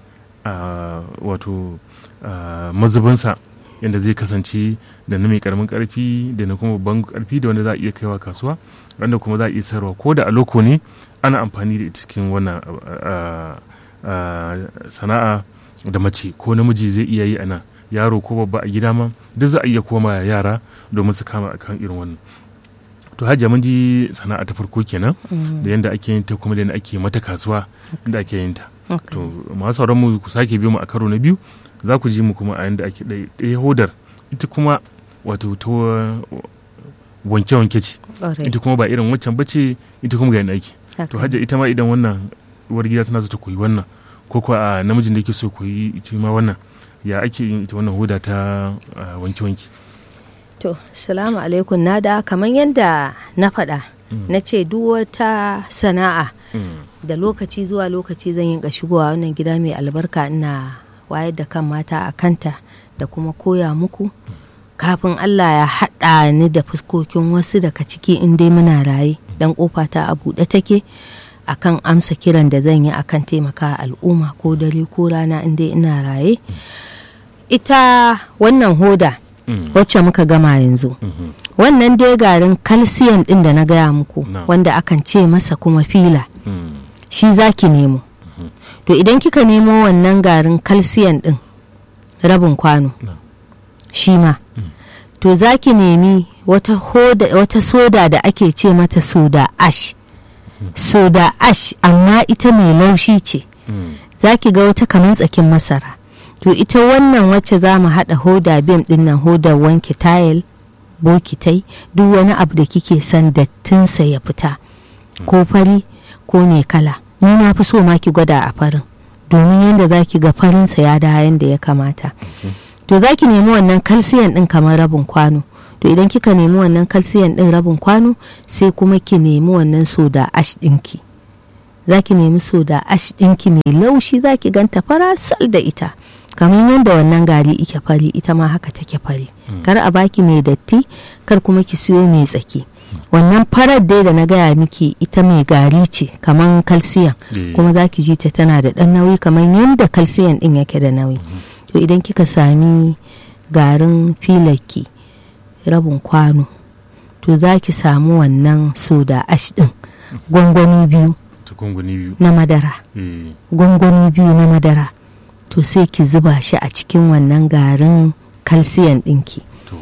Speaker 2: a wato a mazubinsa yadda zai kasance da na mai karamin karfi da na kuma babban karfi da wanda za a iya kaiwa kasuwa wanda kuma za a iya sayarwa ko da a loko ne ana amfani da ita cikin wannan a- a- sana'a da mace ko namiji zai iya yi ana yaro ko babba a gida ma duk za a iya koma yara domin su kama akan irin wannan to hajiya mun ji sana'a ta farko kenan da yadda ake yin ta kuma da yadda ake mata kasuwa da ake yin ta to masu sauran mu ku sake biyo mu a karo na biyu za ku ji mu kuma a yadda ake ɗaya ɗaya hodar ita kuma wato ta wanke-wanke ce
Speaker 1: Ƙwarai.
Speaker 2: ita kuma ba irin waccan bace ita kuma ga yadda ake to
Speaker 1: Haka.
Speaker 2: hajja ita ma idan wannan uwar gida tana so ta koyi wannan ko kuwa a namijin da yake so koyi ita ma wannan ya ake yin ita wannan hoda ta ah, wanke-wanke
Speaker 1: To, salamu alaikum na da kamar yadda na faɗa na ce duk wata sana'a
Speaker 2: Mm,
Speaker 1: da lokaci zuwa lokaci zan yi shigowa wannan gida mai albarka ina wayar da kan mata a kanta da kuma koya muku kafin Allah ya haɗa ni da fuskokin wasu daga ciki in dai muna raye dan kofa ta a buɗe take akan amsa kiran da zan yi akan taimaka al'umma ko dare ko rana in dai ina raye ita wannan hoda
Speaker 2: mm,
Speaker 1: wacce muka gama yanzu
Speaker 2: mhm,
Speaker 1: wannan dai garin kalsiyan din da na gaya muku
Speaker 2: Na.
Speaker 1: wanda akan ce masa kuma fila
Speaker 2: mm,
Speaker 1: shi zaki nemo to idan kika nemo wannan garin kalsiyan din rabin kwano
Speaker 2: Na.
Speaker 1: shi ma to zaki nemi wata, hoda, wata soda da ake ce mata soda ash soda ash amma ita mai laushi ce
Speaker 2: mm,
Speaker 1: za ki ga wata kamar tsakin masara to ita wannan wacce za mu haɗa hoda bim ɗin nan hodar wanke tayil bokitai duk wani abu da kike son dattinsa ya fita ko fari ko mai kala ni na fi so ma ki gwada a farin domin yadda za ki ga farinsa ya da yadda ya kamata to za ki nemi wannan kalsiyan din kamar rabin kwano to idan kika nemi wannan kalsiyan din rabin kwano sai kuma ki nemi wannan soda ash ɗinki za ki nemi soda ash ɗinki mai laushi za ki ganta farasal da ita kamar yadda wannan gari ike fari ita ma haka take fari kar a baki mai datti kar kuma ki siyo mai tsaki wannan farar dai da na gaya miki ita mai gari ce kamar kalsiyan kuma za ki ji ta tana da ɗan nauyi kamar yadda kalsiyan ɗin yake da nauyi to idan kika sami garin filaki rabin kwano to za ki samu wannan soda ash ɗin gwangwani biyu na madara gwangwani biyu na madara to sai ki zuba shi a cikin wannan garin kalsiyan ɗinki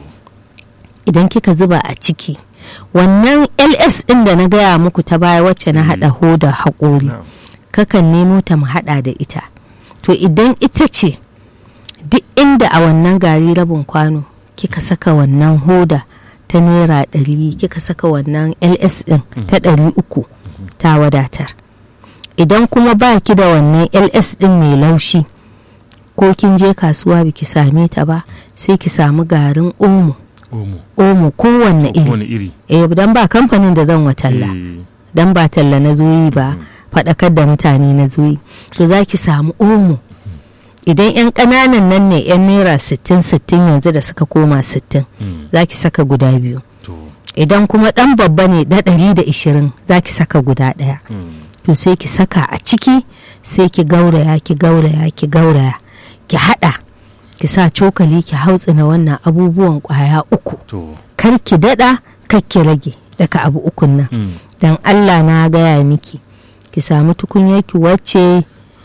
Speaker 1: idan kika zuba a ciki wannan ls ɗin da na gaya muku ta baya wacce na haɗa hoda haƙori kakan nemo ta mu haɗa da ita to idan ita ce duk inda a wannan gari rabin kwano kika saka wannan hoda ta naira ɗari kika saka wannan ls ɗin ta ɗari uku ta wadatar idan kuma ba ki da wannan ls ɗin mai laushi ko kin je kasuwa biki same ta ba sai ki samu garin omo omo kowanne iri eh dan ba kamfanin da zan watalla dan ba talla na zoyi ba faɗakar da mutane na zoyi to za ki samu omo idan 'yan ƙananan nan ne 'yan naira 60-60 yanzu da suka koma 60 za ki saka guda biyu idan kuma ɗan babba ne da 120 za ki saka guda ɗaya to sai ki saka a ciki sai ki gauraya ki gauraya ki gauraya ki haɗa ki sa cokali ki hautsina wannan abubuwan ƙwaya uku kar ki daɗa kar ki rage daga abu ukun nan don allah na gaya miki ki samu tukunyarki wacce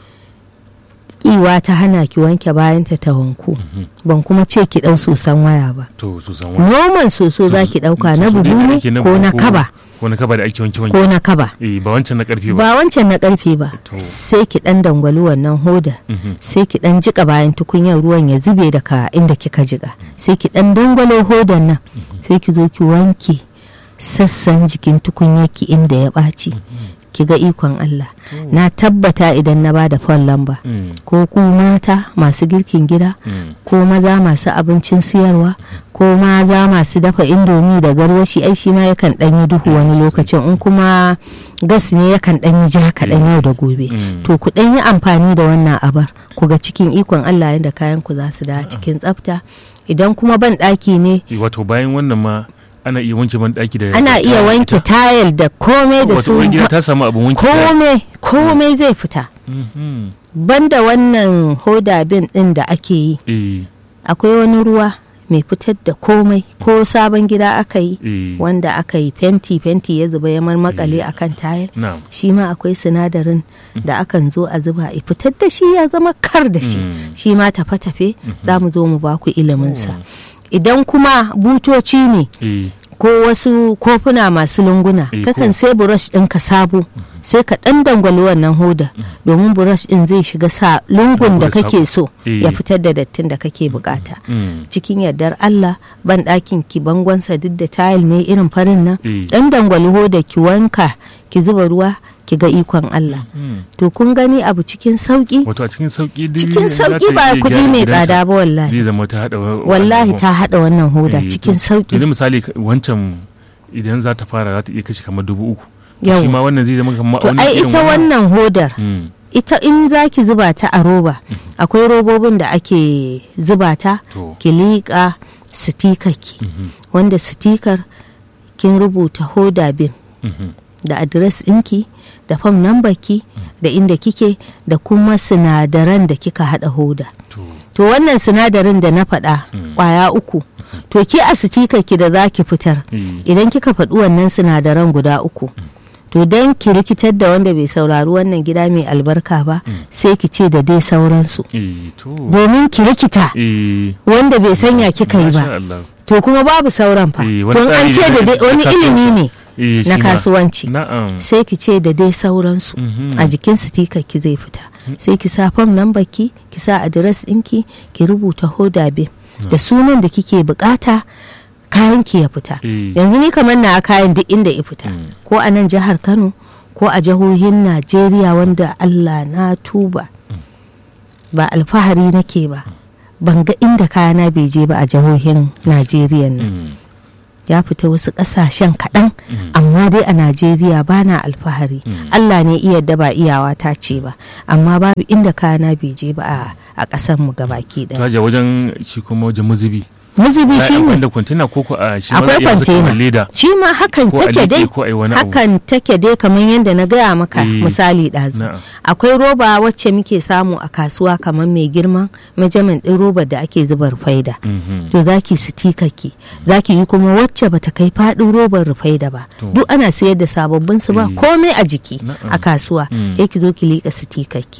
Speaker 1: kiwa ta hana ki wanke bayanta ta wanku ban kuma ce ki ɗau sosan waya ba noman soso za ki ɗauka na bugu ne ko na kaba
Speaker 2: ko na kaba da ake wanke wanke
Speaker 1: ko na kaba
Speaker 2: ba wancan na karfe ba
Speaker 1: ba wancan na karfe ba sai ki dan dangwali wannan hoda sai ki dan jika bayan tukunyar ruwan ya zube daga inda kika jika sai ki dan dangwalo hodan nan sai ki zo ki wanke sassan jikin tukunyar ki inda ya ɓaci ki ga ikon Allah na tabbata idan na bada fon lamba ko ku mata masu girkin gida ko maza masu abincin siyarwa ko maza masu dafa indomi da garwashi ai shi ma yakan dan yi duhu wani lokacin in kuma gas ne yakan dan yi ja kaɗan yau da gobe to ku dan yi amfani da wannan abar ku ga cikin ikon Allah yadda kayan ku za su da cikin tsafta idan kuma ban ɗaki ne
Speaker 2: wato bayan wannan ma ana iya wanke ban daki da
Speaker 1: ana iya wanke tayil da komai da su
Speaker 2: gida ta samu abin wanke
Speaker 1: komai komai zai fita banda wannan hoda bin din da ake yi akwai wani ruwa mai fitar da komai ko sabon gida aka yi wanda aka yi fenti fenti ya zuba ya marmakale akan tayil shi ma akwai sinadarin da akan zo a zuba a fitar da shi ya zama kar da shi shi ma tafe-tafe za mu zo mu baku iliminsa idan kuma butoci ne ko wasu kofuna masu lunguna kakan sai brush ɗinka sabo sai ka ɗan dangwali wannan hoda domin brush ɗin zai shiga sa lungun da kake so ya fitar da dattin da kake bukata cikin yardar Allah ban ɗakin ki bangonsa duk da tayil ne irin farin nan ɗan dangwali hoda ki wanka ki zuba ruwa ki ga ikon Allah. To kun gani abu cikin sauki?
Speaker 2: Wato a cikin sauki
Speaker 1: Cikin sauki ba kuɗi mai tsada ba wallahi.
Speaker 2: Zai zama ta haɗa
Speaker 1: Wallahi ta haɗa wannan hoda cikin sauki.
Speaker 2: Yanzu misali wancan idan za ta fara za ta iya kashe kamar dubu uku. Shi ma wannan zai zama kamar
Speaker 1: To ai ita wannan hodar. Ita in za ki zuba ta a roba, akwai robobin da ake zuba ta, ki liƙa sitikaki, wanda sitikar kin rubuta hoda bin. da adres ɗinki da fam ki da inda kike da kuma sinadaran da kika haɗa hoda to wannan sinadarin da na faɗa ƙwaya uku to ki a ki da za ki fitar idan kika faɗi wannan sinadaran guda uku to don ki rikitar da wanda bai saurari wannan gida mai albarka ba sai ki ce da dai sauransu domin ki rikita wanda bai sanya kika yi ba to kuma babu sauran fa don an ce da wani ilimi ne na kasuwanci sai ki ce da dai sauransu a jikin sitika ki zai fita sai ki sa fam nan baki ki sa adres ɗinki ki rubuta hoda bin da sunan da kike bukata kayan ki ya fita yanzu ni kamar na kayan duk inda ya fita ko a nan jihar kano ko a jihohin najeriya wanda allah na tuba ba alfahari nake ba ban ga inda kayana bai je ba a jihohin najeriya nan
Speaker 2: Mm.
Speaker 1: ya fita wasu ƙasashen kaɗan amma dai a najeriya ba na alfahari
Speaker 2: Mm.
Speaker 1: allah ne iya da ba iyawa ta ce ba amma babu inda kayana bai je ba a- a ƙasar mu gabaki ɗaya
Speaker 2: Taja wajen shi kuma wajen mazubi
Speaker 1: mazubi shi ne
Speaker 2: da kwantena ko ko a shi ma
Speaker 1: akwai
Speaker 2: za a iya saka
Speaker 1: kwantena
Speaker 2: leda
Speaker 1: shi ma hakan
Speaker 2: ko a
Speaker 1: take
Speaker 2: liƙe
Speaker 1: dai
Speaker 2: ko a yi wani abu
Speaker 1: hakan take dai kamar yadda na gaya maka
Speaker 2: Eh.
Speaker 1: misali ɗazu
Speaker 2: na'am
Speaker 1: akwai roba wacce muke samu a kasuwa kamar mai girman majamin ɗin robar da ake zuba rufaida
Speaker 2: Mhm.
Speaker 1: to zaki sitikaki zaki yi kuma wacce bata kai faɗin robar rufaida ba
Speaker 2: To.
Speaker 1: duk ana sayar da sababbin su ba
Speaker 2: Eh.
Speaker 1: komai a jiki
Speaker 2: Na'am.
Speaker 1: a kasuwa
Speaker 2: Mm.
Speaker 1: sai ki zo ki liƙa sitikaki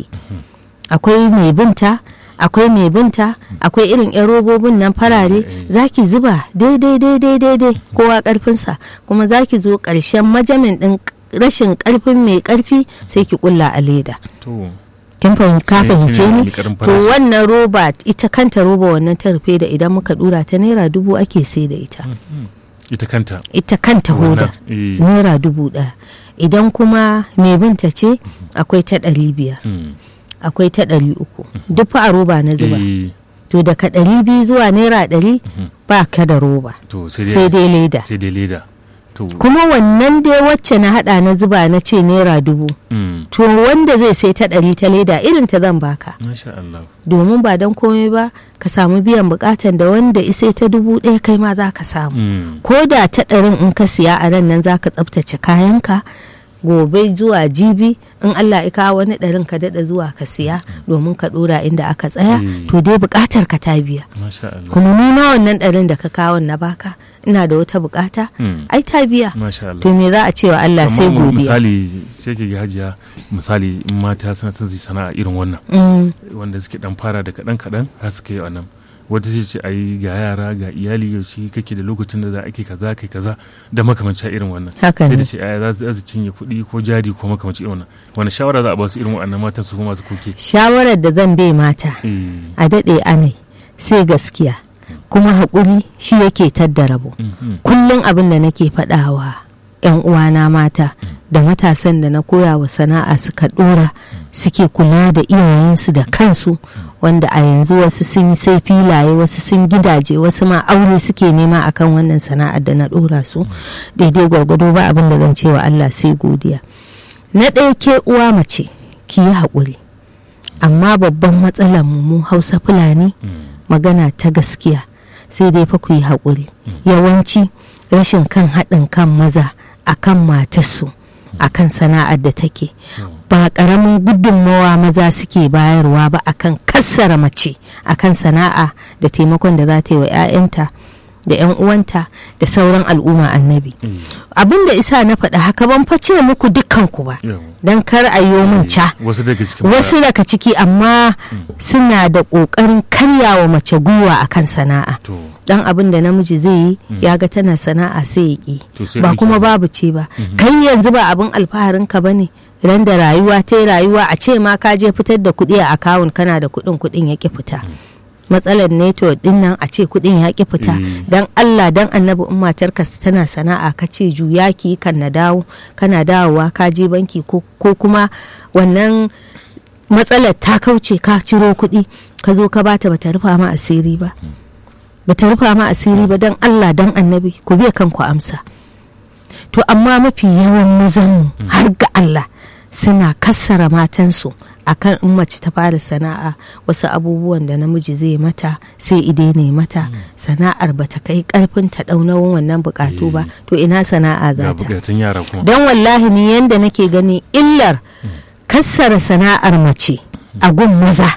Speaker 1: akwai mai binta akwai mai binta akwai irin yan robobin nan farare
Speaker 2: Eh.
Speaker 1: zaki zuba daidai daidai daidai kowa karfinsa kuma zaki zo ƙarshen majamin ɗin rashin ƙarfin mai ƙarfi sai ki kulla a leda
Speaker 2: to
Speaker 1: kin fahimci ka
Speaker 2: Eh,
Speaker 1: fahimce
Speaker 2: shine
Speaker 1: ni
Speaker 2: mai ƙarin
Speaker 1: to
Speaker 2: farashi.
Speaker 1: wannan roba ita kanta roba wannan ta rufe da idan muka dura ta naira dubu ake sai da ita
Speaker 2: Mhm. ita kanta
Speaker 1: ita kanta hoda
Speaker 2: Wannan, eh.
Speaker 1: naira dubu ɗaya idan kuma mai binta ce akwai ta ɗari biyar
Speaker 2: Mm.
Speaker 1: akwai ta ɗari uku duk fa a roba na zuba
Speaker 2: Eh,
Speaker 1: to daga ɗari biyu zuwa naira ɗari ba ka da roba
Speaker 2: to sai
Speaker 1: sai
Speaker 2: dai
Speaker 1: dai leda
Speaker 2: sai dai leda to
Speaker 1: kuma wannan dai wacce na hada na zuba na ce naira dubu
Speaker 2: mm.
Speaker 1: to wanda zai sai ta ɗari ta leda irin ta zan baka
Speaker 2: masha Allah
Speaker 1: domin ba don komai ba ka samu biyan bukatan da wanda isai ta dubu ɗaya kai ma za ka samu
Speaker 2: Mm.
Speaker 1: ko da ta ɗarin in ka siya a ran nan za ka tsaftace kayanka gobe zuwa jibi in Allah ya kawo wani ɗarin ka daɗa zuwa ka siya domin ka ɗora inda aka tsaya
Speaker 2: Mm.
Speaker 1: to dai buƙatar ka ta biya
Speaker 2: masha Allah
Speaker 1: kuma ni ma wannan ɗarin da ka kawo na baka ina da wata buƙata
Speaker 2: Mm.
Speaker 1: ai ta biya
Speaker 2: masha Allah
Speaker 1: to me za a ce wa Allah sai
Speaker 2: Amma
Speaker 1: godiya
Speaker 2: misali sai ke ga hajiya misali in mata suna son su yi sana'a irin wannan
Speaker 1: Mm,
Speaker 2: wanda suke dan fara da kaɗan kaɗan har suka yi wannan wata ce ce ai ga yara ga iyali yaushe kake da lokacin da za a ke kaza kai kaza da makamancin irin wannan
Speaker 1: haka
Speaker 2: sai
Speaker 1: ne
Speaker 2: da ce ai za su- za su cinye kuɗi ko jari ko makamancin irin wannan wani shawara za a ba su irin wannan matan su kuma masu koke
Speaker 1: shawarar da zan bai mata
Speaker 2: eh
Speaker 1: a daɗe anai sai gaskiya kuma haƙuri shi yake tadda rabo
Speaker 2: mhm,
Speaker 1: kullum abin da nake faɗawa 'yan uwana mata da matasan da na koya wa sana'a suka ɗora suke kula da iyayensu da kansu wanda a yanzu wasu sun yi sai filaye wasu sun gidaje wasu ma aure suke nema akan wannan sana'ar da na ɗora su daidai gwargwado ba abin da zan ce wa Allah sai godiya na ɗaya ke uwa mace ki yi haƙuri amma babban matsalar mu mu hausa fulani
Speaker 2: mm,
Speaker 1: magana ta gaskiya sai dai fa ku yi haƙuri yawanci rashin kan haɗin kan maza a kan matarsu a kan sana'ar da take ba ƙaramin gudunmawa maza suke bayarwa ba akan kassara mace akan sana'a da taimakon da za ta yi wa 'ya'yanta da 'yan uwanta da sauran al'umma annabi
Speaker 2: eh,
Speaker 1: abin da isa na faɗa haka ban face muku dukkanku ba
Speaker 2: yawa.
Speaker 1: don kar a yi min ca
Speaker 2: wasu daga cikin
Speaker 1: wasu daga ciki amma suna da ƙoƙarin karyawa mace gwiwa akan sana'a
Speaker 2: to
Speaker 1: dan abin da namiji zai yi ya ga tana sana'a sai ya
Speaker 2: To
Speaker 1: ƙi
Speaker 2: sai
Speaker 1: ba
Speaker 2: ɗauki
Speaker 1: kuma
Speaker 2: abu.
Speaker 1: babu ce ba kai yanzu ba abin alfaharin ka bane ran da rayuwa ta yi rayuwa a ce ma ka je fitar da kuɗi a akawun kana da kuɗin kuɗin ya ƙi fita matsalar neto din nan a ce kuɗin ya ƙi fita
Speaker 2: Mm.
Speaker 1: dan Allah dan annabi in matarka tana sana'a ka ce juya ki kan na dawo kana dawowa ka je banki ko ko kuma wannan matsalar ta kauce ka ciro kuɗi ka zo ka bata bata rufa ma asiri ba bata rufa ma asiri ba dan Allah dan annabi ku biya kanku amsa to amma mafi yawan mazanmu har ga Allah suna kassara matansu akan in mace ta fara sana'a wasu abubuwan da namiji zai mata sai ide ne mata sana'ar bata kai karfin ta nauyin wannan bukatu ba to ina sana'a
Speaker 2: ga
Speaker 1: za ta
Speaker 2: bukatun yara kuma
Speaker 1: don wallahi ni yanda nake gani illar kassara sana'ar mace a gun maza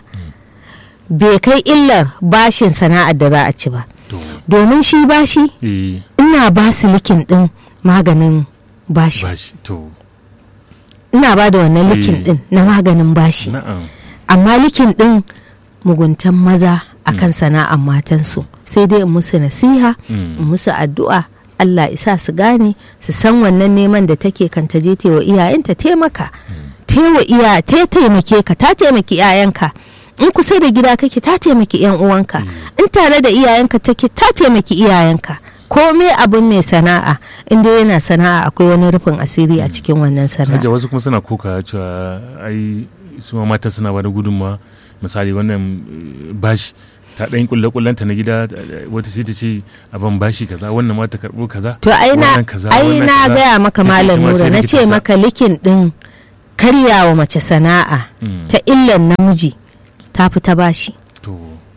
Speaker 1: bai kai illar bashin sana'ar da za a ci ba
Speaker 2: to
Speaker 1: domin shi bashi
Speaker 2: eh
Speaker 1: ina ba su likin din maganin bashi
Speaker 2: bashi to
Speaker 1: ina ba da wannan likin
Speaker 2: Eh.
Speaker 1: din na maganin bashi
Speaker 2: na'am
Speaker 1: amma likin din muguntan maza akan sana'ar matansu sai dai in musu nasiha in
Speaker 2: Mm.
Speaker 1: musu addu'a Allah isa su gane su san wannan neman da take kan ta je wa iyayenta taimaka taiwa iya ta taimake ka ta taimaki iyayenka in kusa da gida kake ta taimaki yan uwanka in tare da iyayenka take ta taimaki iyayenka komai abin mai sana'a inda yana sana'a akwai wani rufin asiri a cikin wannan sana'a
Speaker 2: hajja wasu kuma suna koka cewa ai su ma mata suna ba da gudunmawa misali wannan eh, bashi ta ɗan kulle kullanta na gida eh, wata sai ta ce a ban bashi kaza wannan ma ta karɓo kaza
Speaker 1: to ai na
Speaker 2: wannan kaza,
Speaker 1: ai
Speaker 2: wannan
Speaker 1: na
Speaker 2: kaza.
Speaker 1: gaya maka
Speaker 2: Sai ta
Speaker 1: malam
Speaker 2: ce ma sai
Speaker 1: nura na
Speaker 2: likita
Speaker 1: ce
Speaker 2: ta-
Speaker 1: maka likin din karyawa mace sana'a
Speaker 2: Mm,
Speaker 1: ta illan namiji ta fi ta bashi
Speaker 2: to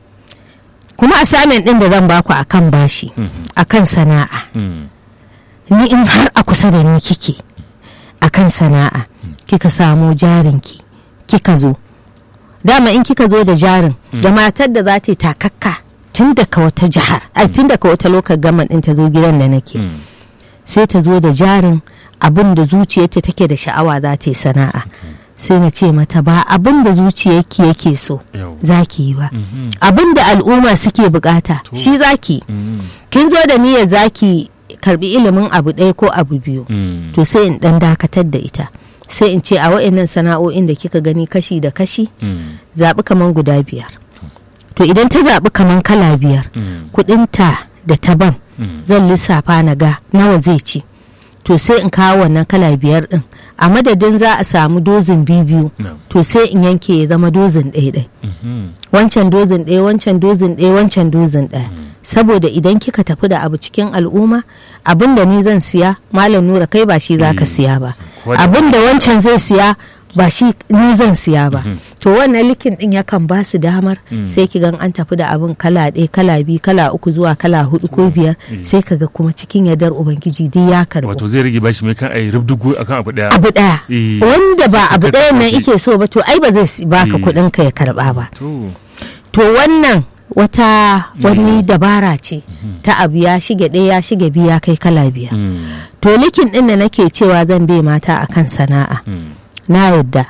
Speaker 1: kuma assignment din da zan baku akan bashi
Speaker 2: mhm,
Speaker 1: akan sana'a
Speaker 2: mm,
Speaker 1: ni in har a kusa da ni kike akan sana'a kika samo jarinki kika zo dama in kika zo da jarin da matar da za ta yi takakka tun daga wata jihar ai tun daga wata lokal gaman din ta zo gidan da nake
Speaker 2: mm,
Speaker 1: sai ta zo da jarin abin da zuciyarta take da sha'awa za ta yi sana'a sai na ce mata ba abin da zuciyarki yake so
Speaker 2: yau
Speaker 1: za ki yi ba
Speaker 2: mhm,
Speaker 1: abin da al'umma suke bukata
Speaker 2: To.
Speaker 1: shi za ki yi.
Speaker 2: mm,
Speaker 1: kin zo da niyyar za ki karbi ilimin abu ɗaya ko abu biyu
Speaker 2: mm,
Speaker 1: to sai in dan dakatar da ita sai in ce a wa'annan sana'o'in da kika gani kashi da kashi
Speaker 2: mm,
Speaker 1: zaɓi kaman guda biyar to idan ta zaɓi kaman kala biyar
Speaker 2: mm,
Speaker 1: kuɗinta da taban
Speaker 2: mm,
Speaker 1: zan lissafa na ga nawa zai ci to sai in kawo wannan kala biyar ɗin a madadin za a samu dozin biyu
Speaker 2: no,
Speaker 1: to sai in yanke ya zama dozin ɗaya
Speaker 2: mhm,
Speaker 1: wancan dozin ɗaya wancan dozin ɗaya wancan dozin ɗaya saboda idan kika tafi da abu cikin al'umma abin da ni zan siya malam nura kai ba shi za ka
Speaker 2: Eh,
Speaker 1: siya ba
Speaker 2: kowa da-
Speaker 1: abin da wancan zai siya ba shi ni zan siya ba
Speaker 2: Mhm.
Speaker 1: to wannan likin din yakan ba su damar sai ki gan an tafi da abin kala ɗaya kala biyu kala uku zuwa kala hudu ko biyar
Speaker 2: Eh.
Speaker 1: sai kaga kuma cikin yardar ubangiji duk ya karbo
Speaker 2: wato zai rage bashi mai kan ai rubdugu akan abu daya
Speaker 1: abu ɗaya
Speaker 2: Eh.
Speaker 1: wanda ba
Speaker 2: Sai
Speaker 1: abu
Speaker 2: ka
Speaker 1: ɗaya nan
Speaker 2: kasance.
Speaker 1: ike so ba to ai ba zai si- baka
Speaker 2: Eh.
Speaker 1: kuɗin ka ya karba ba
Speaker 2: to
Speaker 1: to wannan wata wani dabara ce ta abu ya shige ɗaya ya shige biyu ya kai kala biyar
Speaker 2: mm,
Speaker 1: to likin ɗin da nake cewa zan bai mata akan sana'a
Speaker 2: mm,
Speaker 1: na yadda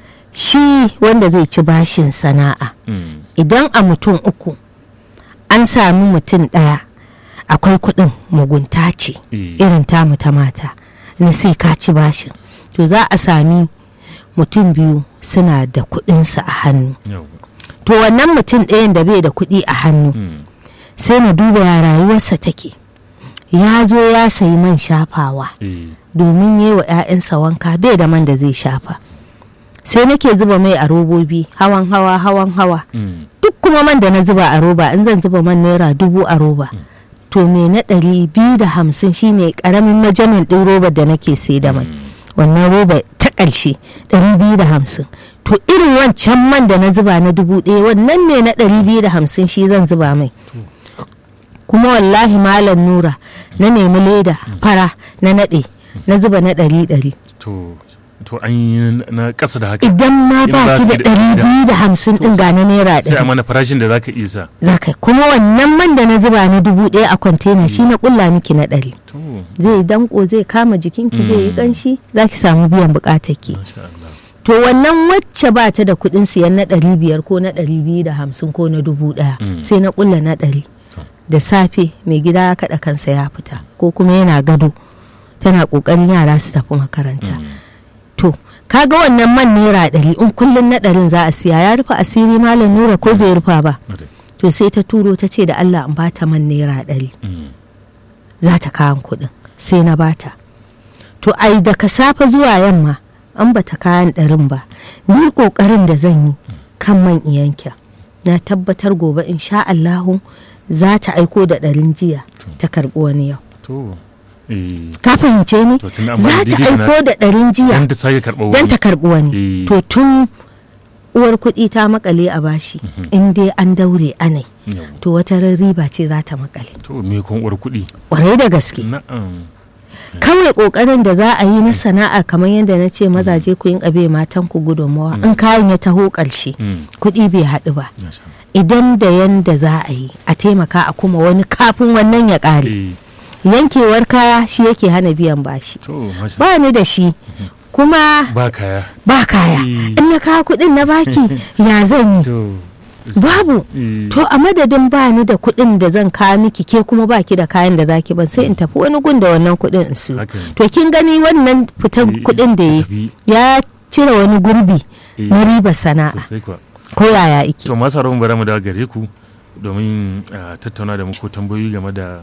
Speaker 1: shi wanda zai ci bashin sana'a
Speaker 2: mm,
Speaker 1: idan a mutum uku an sami mutum ɗaya akwai kuɗin mugunta ce
Speaker 2: eh,
Speaker 1: irin tamu ta mata na sai ka ci bashin to za a sami mutum biyu suna da kuɗinsu a hannu
Speaker 2: yau,
Speaker 1: to wannan mutum ɗayan da bai da kuɗi a hannu
Speaker 2: mm,
Speaker 1: sai na duba ya rayuwarsa take ya zo ya sayi man shafawa
Speaker 2: eh,
Speaker 1: domin yi wa 'ya'yansa wanka bai da man da zai shafa sai nake zuba mai a robobi hawan hawa hawan hawa
Speaker 2: mm,
Speaker 1: duk kuma man da na zuba a roba in zan zuba man naira dubu a roba to me na ɗari biyu da hamsin shine ƙaramin majamin ɗin roba da nake sai da mai wannan roba ta ƙarshe ɗari biyu da hamsin to irin wancan man da na zuba na dubu ɗaya wannan me na ɗari biyu da hamsin shi zan zuba mai kuma wallahi malam nura na nemi leda fara na naɗe na zuba na ɗari ɗari
Speaker 2: to to an yi na ƙasa da haka
Speaker 1: idan ma
Speaker 2: In
Speaker 1: ba
Speaker 2: ba
Speaker 1: ki da
Speaker 2: ki da-
Speaker 1: ɗari
Speaker 2: da-
Speaker 1: biyu da hamsin ɗin ga na naira
Speaker 2: sai a
Speaker 1: ɗari
Speaker 2: mana farashin da zaka iya sa
Speaker 1: za ka kuma wannan man da na zuba na dubu ɗaya a kwantena shi na ƙulla miki na ɗari
Speaker 2: to
Speaker 1: zai danko zai kama jikinki zai yi
Speaker 2: Mm.
Speaker 1: ƙanshi za ki samu biyan buƙatar ki
Speaker 2: masha Allah
Speaker 1: to wannan wacce ba ta da kuɗin siyan na ɗari biyar ko na ɗari biyu da hamsin ko na dubu ɗaya
Speaker 2: Mm.
Speaker 1: sai na ƙulla na ɗari
Speaker 2: To.
Speaker 1: da safe mai gida ya kaɗa kansa ya fita ko kuma yana gado tana ƙoƙarin yara su tafi makaranta
Speaker 2: Mm,
Speaker 1: to kaga wannan man naira ɗari in kullum na ɗarin za a siya ya rufe asiri malam nura ko bai rufa ba
Speaker 2: okay.
Speaker 1: to sai ta turo ta ce da Allah in bata man naira ɗari
Speaker 2: Mm,
Speaker 1: za ta kayan kuɗin sai na bata to ai daga safe zuwa yamma an bata kayan ɗarin ba ni ƙoƙarin da zan yi kan man iyanka na tabbatar gobe insha Allahu za ta aiko da ɗarin jiya ta karɓi wani yau
Speaker 2: to eh
Speaker 1: ka fahimce ni
Speaker 2: To tun da amma
Speaker 1: za ta
Speaker 2: daidai na-
Speaker 1: aiko da ɗarin jiya
Speaker 2: dan ta sake karɓar
Speaker 1: don
Speaker 2: wani
Speaker 1: ta karɓi wani
Speaker 2: Eh.
Speaker 1: to tun uwar kuɗi ta makale a bashi in dai an daure anai
Speaker 2: Yau.
Speaker 1: to wata ran riba ce za ta makale
Speaker 2: to me kun uwar kuɗi
Speaker 1: ƙwarai da gaske
Speaker 2: na'am
Speaker 1: kawai kokarin da za a yi na sana'a kamar yadda na ce mazaje ku yin abe matan ku gudunmawa in kayan ya taho ƙarshe
Speaker 2: Mm,
Speaker 1: kuɗi bai haɗu ba
Speaker 2: masha Allah.
Speaker 1: idan da yanda za a yi a taimaka a kuma wani kafin wannan ya ƙare
Speaker 2: eh
Speaker 1: yankewar kaya shi yake hana biyan bashi
Speaker 2: to masha
Speaker 1: ba ni da shi kuma
Speaker 2: ba kaya
Speaker 1: ba kaya
Speaker 2: Eh.
Speaker 1: in na kawo kuɗin na baki ya zan yi
Speaker 2: to
Speaker 1: babu
Speaker 2: eh,
Speaker 1: to a madadin ba ni da kuɗin da zan kawo miki ke kuma baki da kayan da zaki ban sai in tafi wani gun da wannan kuɗin in siyo
Speaker 2: haka ne.
Speaker 1: to kin gani wannan fitan
Speaker 2: Eh,
Speaker 1: kuɗin da ya
Speaker 2: tafi.
Speaker 1: ya cire wani gurbi
Speaker 2: Eh,
Speaker 1: na ribar sana'a
Speaker 2: sosai kuwa
Speaker 1: ko yaya ike
Speaker 2: to masu haramun bara mu da gare ku domin a tattauna da muku tambayoyi game da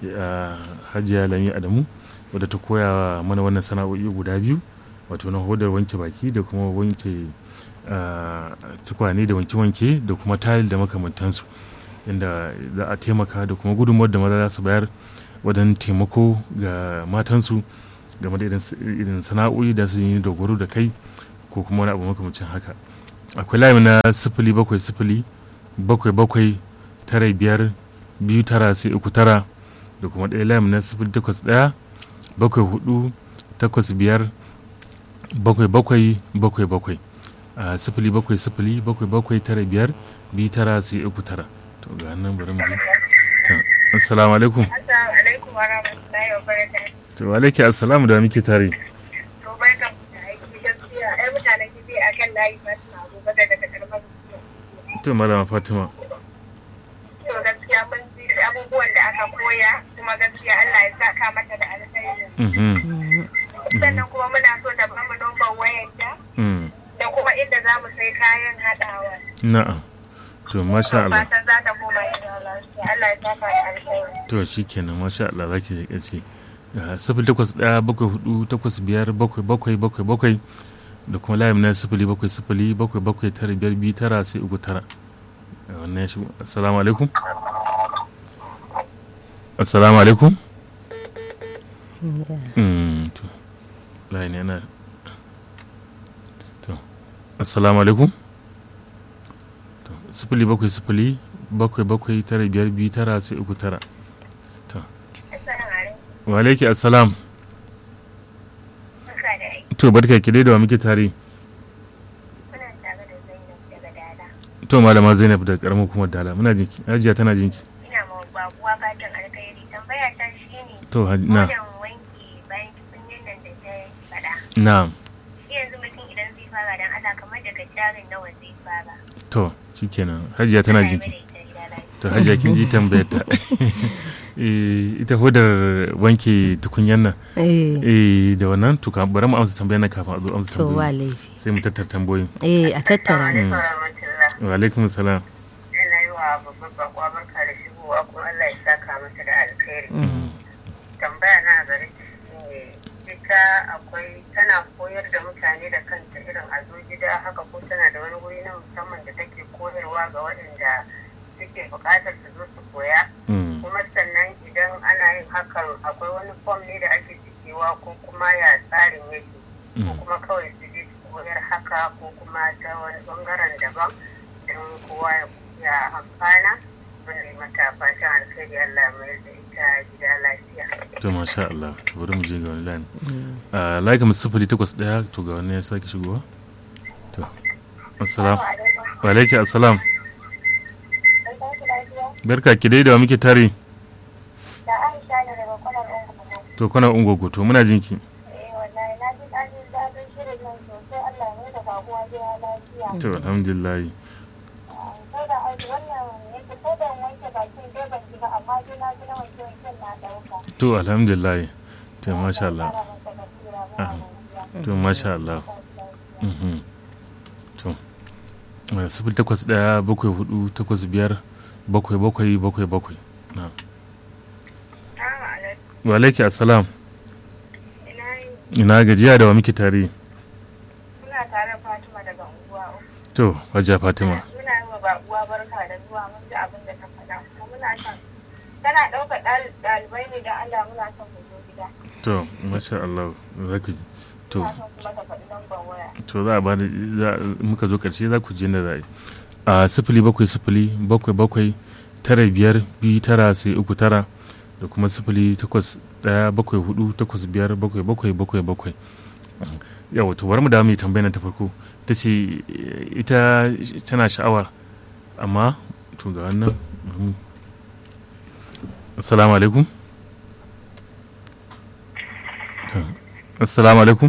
Speaker 2: hajiya lami adamu wadda ta koya mana wannan sana'o'i guda biyu wato na hodar wanke baki da kuma wanke tukwane da wanke-wanke da kuma tayil da makamantansu inda za a taimaka da kuma gudunmawar da maza za su bayar wajen taimako ga matansu game da irin sana'o'i da su yi dogaro da kai ko kuma wani abu makamancin haka akwai layi na sifili bakwai sifili bakwai bakwai tara biyar biyu tara sai uku tara da kuma ɗaya layi na sifili takwas ɗaya bakwai hudu takwas biyar bakwai bakwai bakwai bakwai a sifili bakwai sifili bakwai bakwai tara biyar biyu tara sai uku tara to ga nan bari mu ji assalamu alaikum
Speaker 3: assalamu alaikum wa rahmatullahi wa barakatuh
Speaker 2: to wa alaikum assalamu da muke tare
Speaker 3: to barkan ku da aiki gaskiya ai mutanen kifi akan layi ba suna abubakar daga karamar
Speaker 2: to malama fatima
Speaker 3: to gaskiya mun ji abubuwan da aka koya kuma gaskiya Allah ya saka mata da alkhairi sannan kuma muna so da bamu number wayarta da kuma inda za mu sai kayan haɗawa
Speaker 2: na'am to masha Allah
Speaker 3: fatan za ta koma gida lafiya Allah ya saka da alkhairi
Speaker 2: to shikenan masha Allah zaki je kace sifili takwas ɗaya bakwai hudu takwas biyar bakwai bakwai bakwai bakwai da kuma layin na sifili bakwai sifili bakwai bakwai tara biyar biyu tara sai uku tara wannan ya shigo assalamu alaikum assalamu alaikum to layin yana to assalamu alaikum to sifili bakwai sifili bakwai bakwai tara biyar biyu tara sai uku tara to wa alaiki assalam to barka ki dai da wa muke tare to malama zainab da karamar hukumar dala muna jinki hajiya tana jinki
Speaker 3: ina ma babuwa fatan alkhairi tambaya ta shine
Speaker 2: to na
Speaker 3: wajen wanki bayan tukunyen nan da ta faɗa
Speaker 2: na
Speaker 3: shi yanzu mutum idan zai fara dan Allah kamar daga jarin nawa zai fara
Speaker 2: to shikenan hajiya tana jinki to hajiya kin ji tambayar ta ita hodar wanke tukunyan nan eh da wannan to ka bari mu amsa tambayar nan kafin a zo amsa
Speaker 1: to wa
Speaker 2: tambayar
Speaker 1: laifi
Speaker 2: sai mu tattara tambayoyin
Speaker 1: eh a tattara su
Speaker 2: wa alaikum salam
Speaker 3: ina yi wa babban bakwa barka da shigowa kuma Allah ya saka masa da alkhairi tambaya na a gare ta shine ita akwai tana koyar da mutane da kanta irin a zo gida haka ko tana da wani wuri na musamman da take koyarwa ga waɗanda suke buƙatar su zo su koya
Speaker 2: Mm.
Speaker 3: kuma sannan idan ana yin hakan akwai wani fom ne da ake cikewa ko kuma ya tsarin yake ko
Speaker 2: Mm.
Speaker 3: kuma kawai su je su koyar haka ko kuma ta wani bangaren daban don kowa ya- ya amfana wanda yi mata fatan alkhairi Allah ya mayar da ita gida lafiya.
Speaker 2: to masha Allah to bari mu je ga wani line a like mu sifili takwas ɗaya to ga wani ya sake shigowa to assalam wa alaikum assalam barka ki dai da wa muke tare
Speaker 3: Da Aisha ne daga kwanar Ungugu.
Speaker 2: to kuna ungogo to muna jinki
Speaker 3: Eh wallahi na ji ɗanin daɗin shirin nan sosai Allah ya mai da babuwa gida lafiya.
Speaker 2: to alhamdulillah
Speaker 3: Sai da aiki wannan yake ko da wanke bakin dai ban shiga amma dai na ji na wanke wanken na ɗauka.
Speaker 2: to alhamdulillah to masha Allah
Speaker 3: Ƙara masa basira ba
Speaker 2: Ah.
Speaker 3: gajiya.
Speaker 2: to masha Allah Mhm. to eh, sifili takwas ɗaya bakwai hudu takwas biyar bakwai bakwai bakwai bakwai na
Speaker 3: Assalamu alaikum.
Speaker 2: wa alaikum assalam
Speaker 3: Ina yi
Speaker 2: ina gajiya da wa muke tare
Speaker 3: muna tare Fatima daga unguwa uku.
Speaker 2: to hajiya fatima
Speaker 3: Muna yi wa babuwa barka da zuwa mun ji abin da ta faɗa. Kuma muna son tana ɗaukar ɗal- ɗalibai ne da Allah muna son mu zo gida.
Speaker 2: to masha Allah za ku ji to
Speaker 3: Muna son kuma ta faɗi lambar waya.
Speaker 2: to za a ba da za- muka zo karshe za ku ji da za a yi a sifili bakwai sifili bakwai bakwai tara biyar biyu tara sai uku tara da kuma sifili takwas ɗaya bakwai hudu takwas biyar bakwai bakwai bakwai bakwai yawa to bari mu da mai tambayar ta farko ta ce eh, ita tana sha'awa amma to ga wannan mm. assalamu alaikum To, assalamu alaikum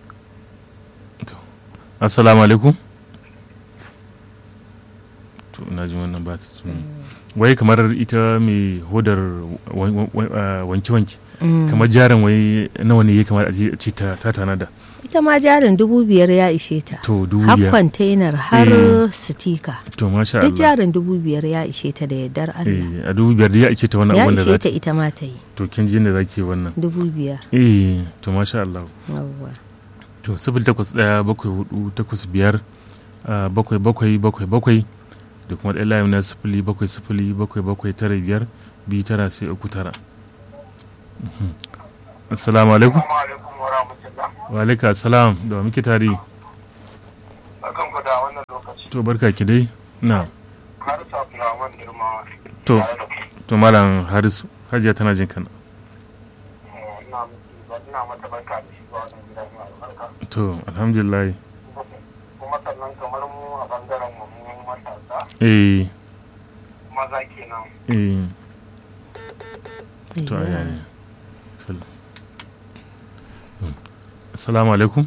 Speaker 2: To, assalamu alaikum to ina na ji wannan ba ta wai kamar ita mai hodar wanke-wanke kamar jarin wai nawa ne ya kamar a ce ta tanada
Speaker 1: ita ma jarin dubu biyar ya ishe ta
Speaker 2: to dubu
Speaker 1: har
Speaker 2: biyar
Speaker 1: kwantainar har sitika
Speaker 2: to masha
Speaker 1: duk
Speaker 2: Allah
Speaker 1: jarin dubu biyar ya ishe ta da yardar Allah
Speaker 2: eh a dubu biyar da ya ice ta wannan
Speaker 1: ya
Speaker 2: abin da
Speaker 1: ishe
Speaker 2: za
Speaker 1: ta
Speaker 2: ta
Speaker 1: ita ma ta yi
Speaker 2: to kin ji da zaki wannan
Speaker 1: dubu biyar
Speaker 2: eh to masha Allah
Speaker 1: yawwa
Speaker 2: to sifil takwas ɗaya bakwai hudu takwas biyar ah, bakwai bakwai bakwai bakwai da kuma ɗaya layin na sifili bakwai sifili bakwai bakwai tara biyar biyu tara sai uku tara Mhm. assalamu alaikum
Speaker 4: Assalamu alaikum wa rahmatullah.
Speaker 2: wa alaikum assalam da wa muke tare
Speaker 4: Barkan ku da wannan lokaci.
Speaker 2: to barka ki dai na
Speaker 4: Har sa Abdulrahman Girma.
Speaker 2: to
Speaker 4: tare da ku.
Speaker 2: to malam harisu hajiya tana jin kana
Speaker 4: Eh, Ina miki ba ina mata barka da shiga wannan gida mai albarka.
Speaker 2: to alhamdulillah
Speaker 4: Kuma sannan kamar mu a bangaren mu mu matasa
Speaker 2: eh
Speaker 4: maza kenan.
Speaker 2: eh to
Speaker 1: Ayya.
Speaker 2: aya ne Sal- Hmm. assalamu alaikum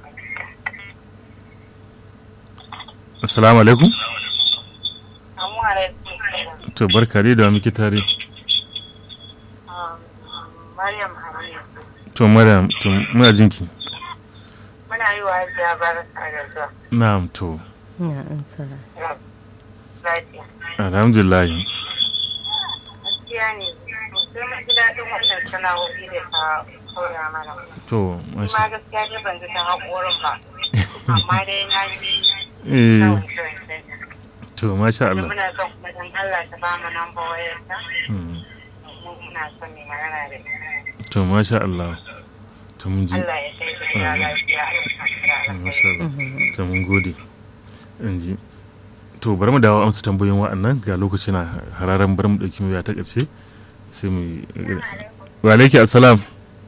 Speaker 2: assalamu alaikum
Speaker 3: Amma alaikum.
Speaker 2: to barka dai da wa muke tare
Speaker 3: Um, Maryam Hamidu.
Speaker 2: to mara to muna jinki
Speaker 3: Muna yi wa hajiya barka da zuwa.
Speaker 2: na'am to
Speaker 1: Ina ansa.
Speaker 3: Lafiya.
Speaker 2: alhamdulillah
Speaker 3: Gaskiya ne. Sai mun ji daɗin wannan sana'o'i da ta koya mana.
Speaker 2: to
Speaker 3: Ni
Speaker 2: masha
Speaker 3: ma gaskiya dai ban ji ta haƙorin ba. Amma dai na ji
Speaker 2: eh
Speaker 3: kyawun shirin
Speaker 2: to masha
Speaker 3: Da
Speaker 2: Allah
Speaker 3: muna son kuma don Allah ta ba mu namba wayarta.
Speaker 2: Hmm.
Speaker 3: Mu muna son mai magana da ita.
Speaker 2: to masha Allah to mun ji
Speaker 3: Allah ya kai ta gida lafiya. Allah ya sa ta
Speaker 2: masha Allah to mun gode in ji to bari mu dawo amsa tambayoyin wa'annan ga lokaci na hararen bari mu dauki mu ta karshe sai mu wa alaiki assalam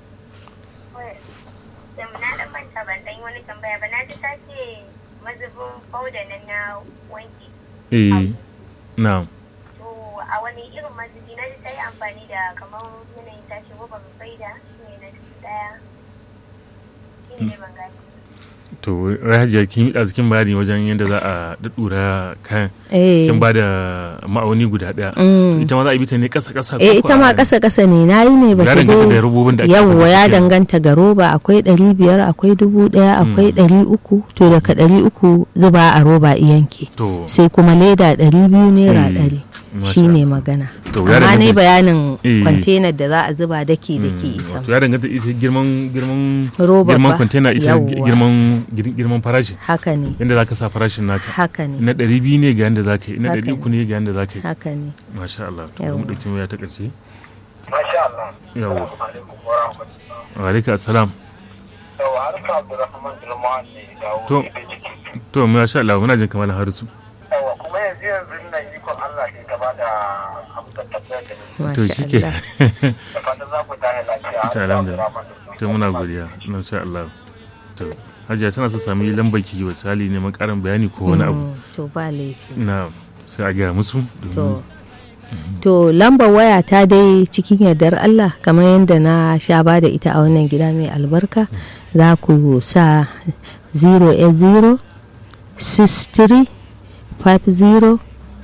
Speaker 5: da na dan manta ban dan yi wani tambaya ba na ji ta ce mazubin fauda nan na wanki
Speaker 2: eh na'am
Speaker 5: to a wani irin mazubi na ji ta yi amfani da kamar yanayin ta ce roba mai faida shi ne na dubu daya shi ne ban gani
Speaker 2: to wai hajiya kin yi kin bayani wajen yadda za a daddura kayan
Speaker 1: eh
Speaker 2: kin ba da ma'auni guda daya
Speaker 1: Mm.
Speaker 2: ita ma za a bi ta ne kasa kasa
Speaker 1: eh ita ma kasa kasa ne na yi ne ba
Speaker 2: ya
Speaker 1: ta
Speaker 2: danganta da
Speaker 1: dai
Speaker 2: robobin da ake
Speaker 1: yawwa
Speaker 2: amfani da
Speaker 1: ya
Speaker 2: su kenan.
Speaker 1: danganta ga roba akwai ɗari biyar akwai dubu ɗaya akwai ɗari uku to daga ɗari uku zuba a roba iyanke
Speaker 2: to
Speaker 1: sai kuma leda ɗari biyu naira
Speaker 2: Eh,
Speaker 1: ɗari
Speaker 2: masha
Speaker 1: shi ne magana
Speaker 2: To, ya
Speaker 1: amma ne
Speaker 2: danganta-
Speaker 1: bayanin
Speaker 2: Eh.
Speaker 1: kwantenar da za a zuba daki daki
Speaker 2: Mm,
Speaker 1: ita
Speaker 2: wato ya danganta ita girman girman
Speaker 1: Roba
Speaker 2: girman
Speaker 1: ba.
Speaker 2: container ita
Speaker 1: Yawwa.
Speaker 2: girman gir- girman farashi
Speaker 1: haka ne
Speaker 2: yadda za ka sa farashin naka
Speaker 1: haka ne
Speaker 2: na ɗari biyu ne ga yadda za ka yi na
Speaker 1: Haka
Speaker 2: ɗari uku ne ga yadda za ka yi
Speaker 1: haka ne
Speaker 2: masha Allah to bari mu
Speaker 1: Yawwa.
Speaker 2: ɗauki waya ta ƙarshe
Speaker 4: Masha Allah.
Speaker 2: Yawwa.
Speaker 4: Assalamu alaikum wa rahmatullah.
Speaker 2: wa alaikum assalam
Speaker 4: Yau har sa Abdulrahman Girma ne ya dawo.
Speaker 2: To.
Speaker 4: da ciki.
Speaker 2: to masha Allah muna jin kamar harisu
Speaker 4: Yawa kuma yanzu yanzu nan ikon Allah sai ta ba da amsar tambayar da ni.
Speaker 2: to
Speaker 1: masha
Speaker 2: shi ke
Speaker 1: Allah
Speaker 4: Da fatan za ku tashi lafiya. Har
Speaker 2: Ta
Speaker 4: sa
Speaker 2: alhamdulillah.
Speaker 4: Abdulrahman.
Speaker 2: to muna godiya masha Allah to hajiya tana so sami lambar ki misali neman ƙarin bayani ko wani abu
Speaker 1: Mm, to ba laifi
Speaker 2: na sai a gaya musu
Speaker 1: to to lambar waya ta dai cikin yardar Allah kamar yadda na sha ba da ita a wannan gida mai albarka za ku sa 080 63 50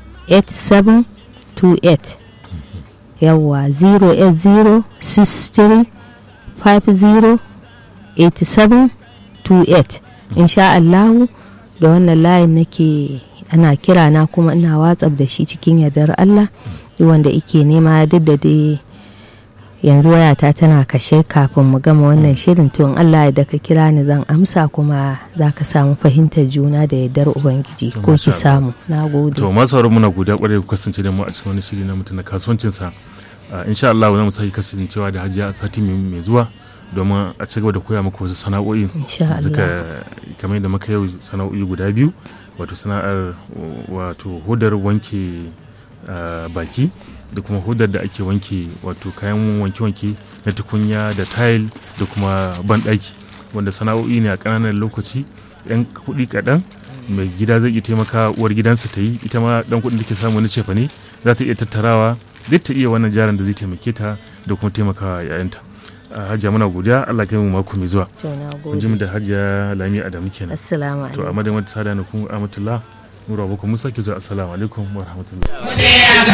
Speaker 1: 8728 yawwa 080 63 50 8728 insha Allahu da wannan layin nake ana kira na kuma ina watsaf da shi cikin yardar Allah duk wanda ike nema duk da dai yanzu wayata tana kashe kafin mu gama wannan shirin to in Allah ya da ka kira ni zan amsa kuma za ka samu fahimtar juna da yardar ubangiji
Speaker 2: To,
Speaker 1: ko
Speaker 2: masha
Speaker 1: ki samu na gode
Speaker 2: to masu sauran muna godiya kwarai ku kasance da mu a cikin wani shiri na mutum na kasuwancin sa insha Allah za mu sake kasancewa da hajiya a sati mai mai zuwa domin a ci gaba da koya muku wasu sana'o'i
Speaker 1: insha
Speaker 2: suka
Speaker 1: Allah
Speaker 2: kamar da muka yau sana'o'i guda biyu wato sana'ar wato hudar wanke ah, baki da kuma hudar da ake wanke wato kayan wanke-wanke na tukunya da tile da kuma banɗaki wanda sana'o'i ne a ƙananan lokaci yan kuɗi kaɗan mai gida zai iya taimaka uwar gidansa ta yi ita ma ɗan kuɗin da ke samu na cefa ne za ta iya tattarawa zai ta iya wannan jarin da zai taimake ta da kuma taimakawa yayanta Ah, hajiya muna godiya allah kai mu mako mai zuwa
Speaker 1: to na
Speaker 2: kun ji mu
Speaker 1: gode
Speaker 2: da hajiya lami adamu kenan
Speaker 1: assalamu
Speaker 2: to a
Speaker 1: alaikum
Speaker 2: madadin wata sada na kun amatullah nura boko musa ke zuwa assalamu alaikum wa rahmatullahi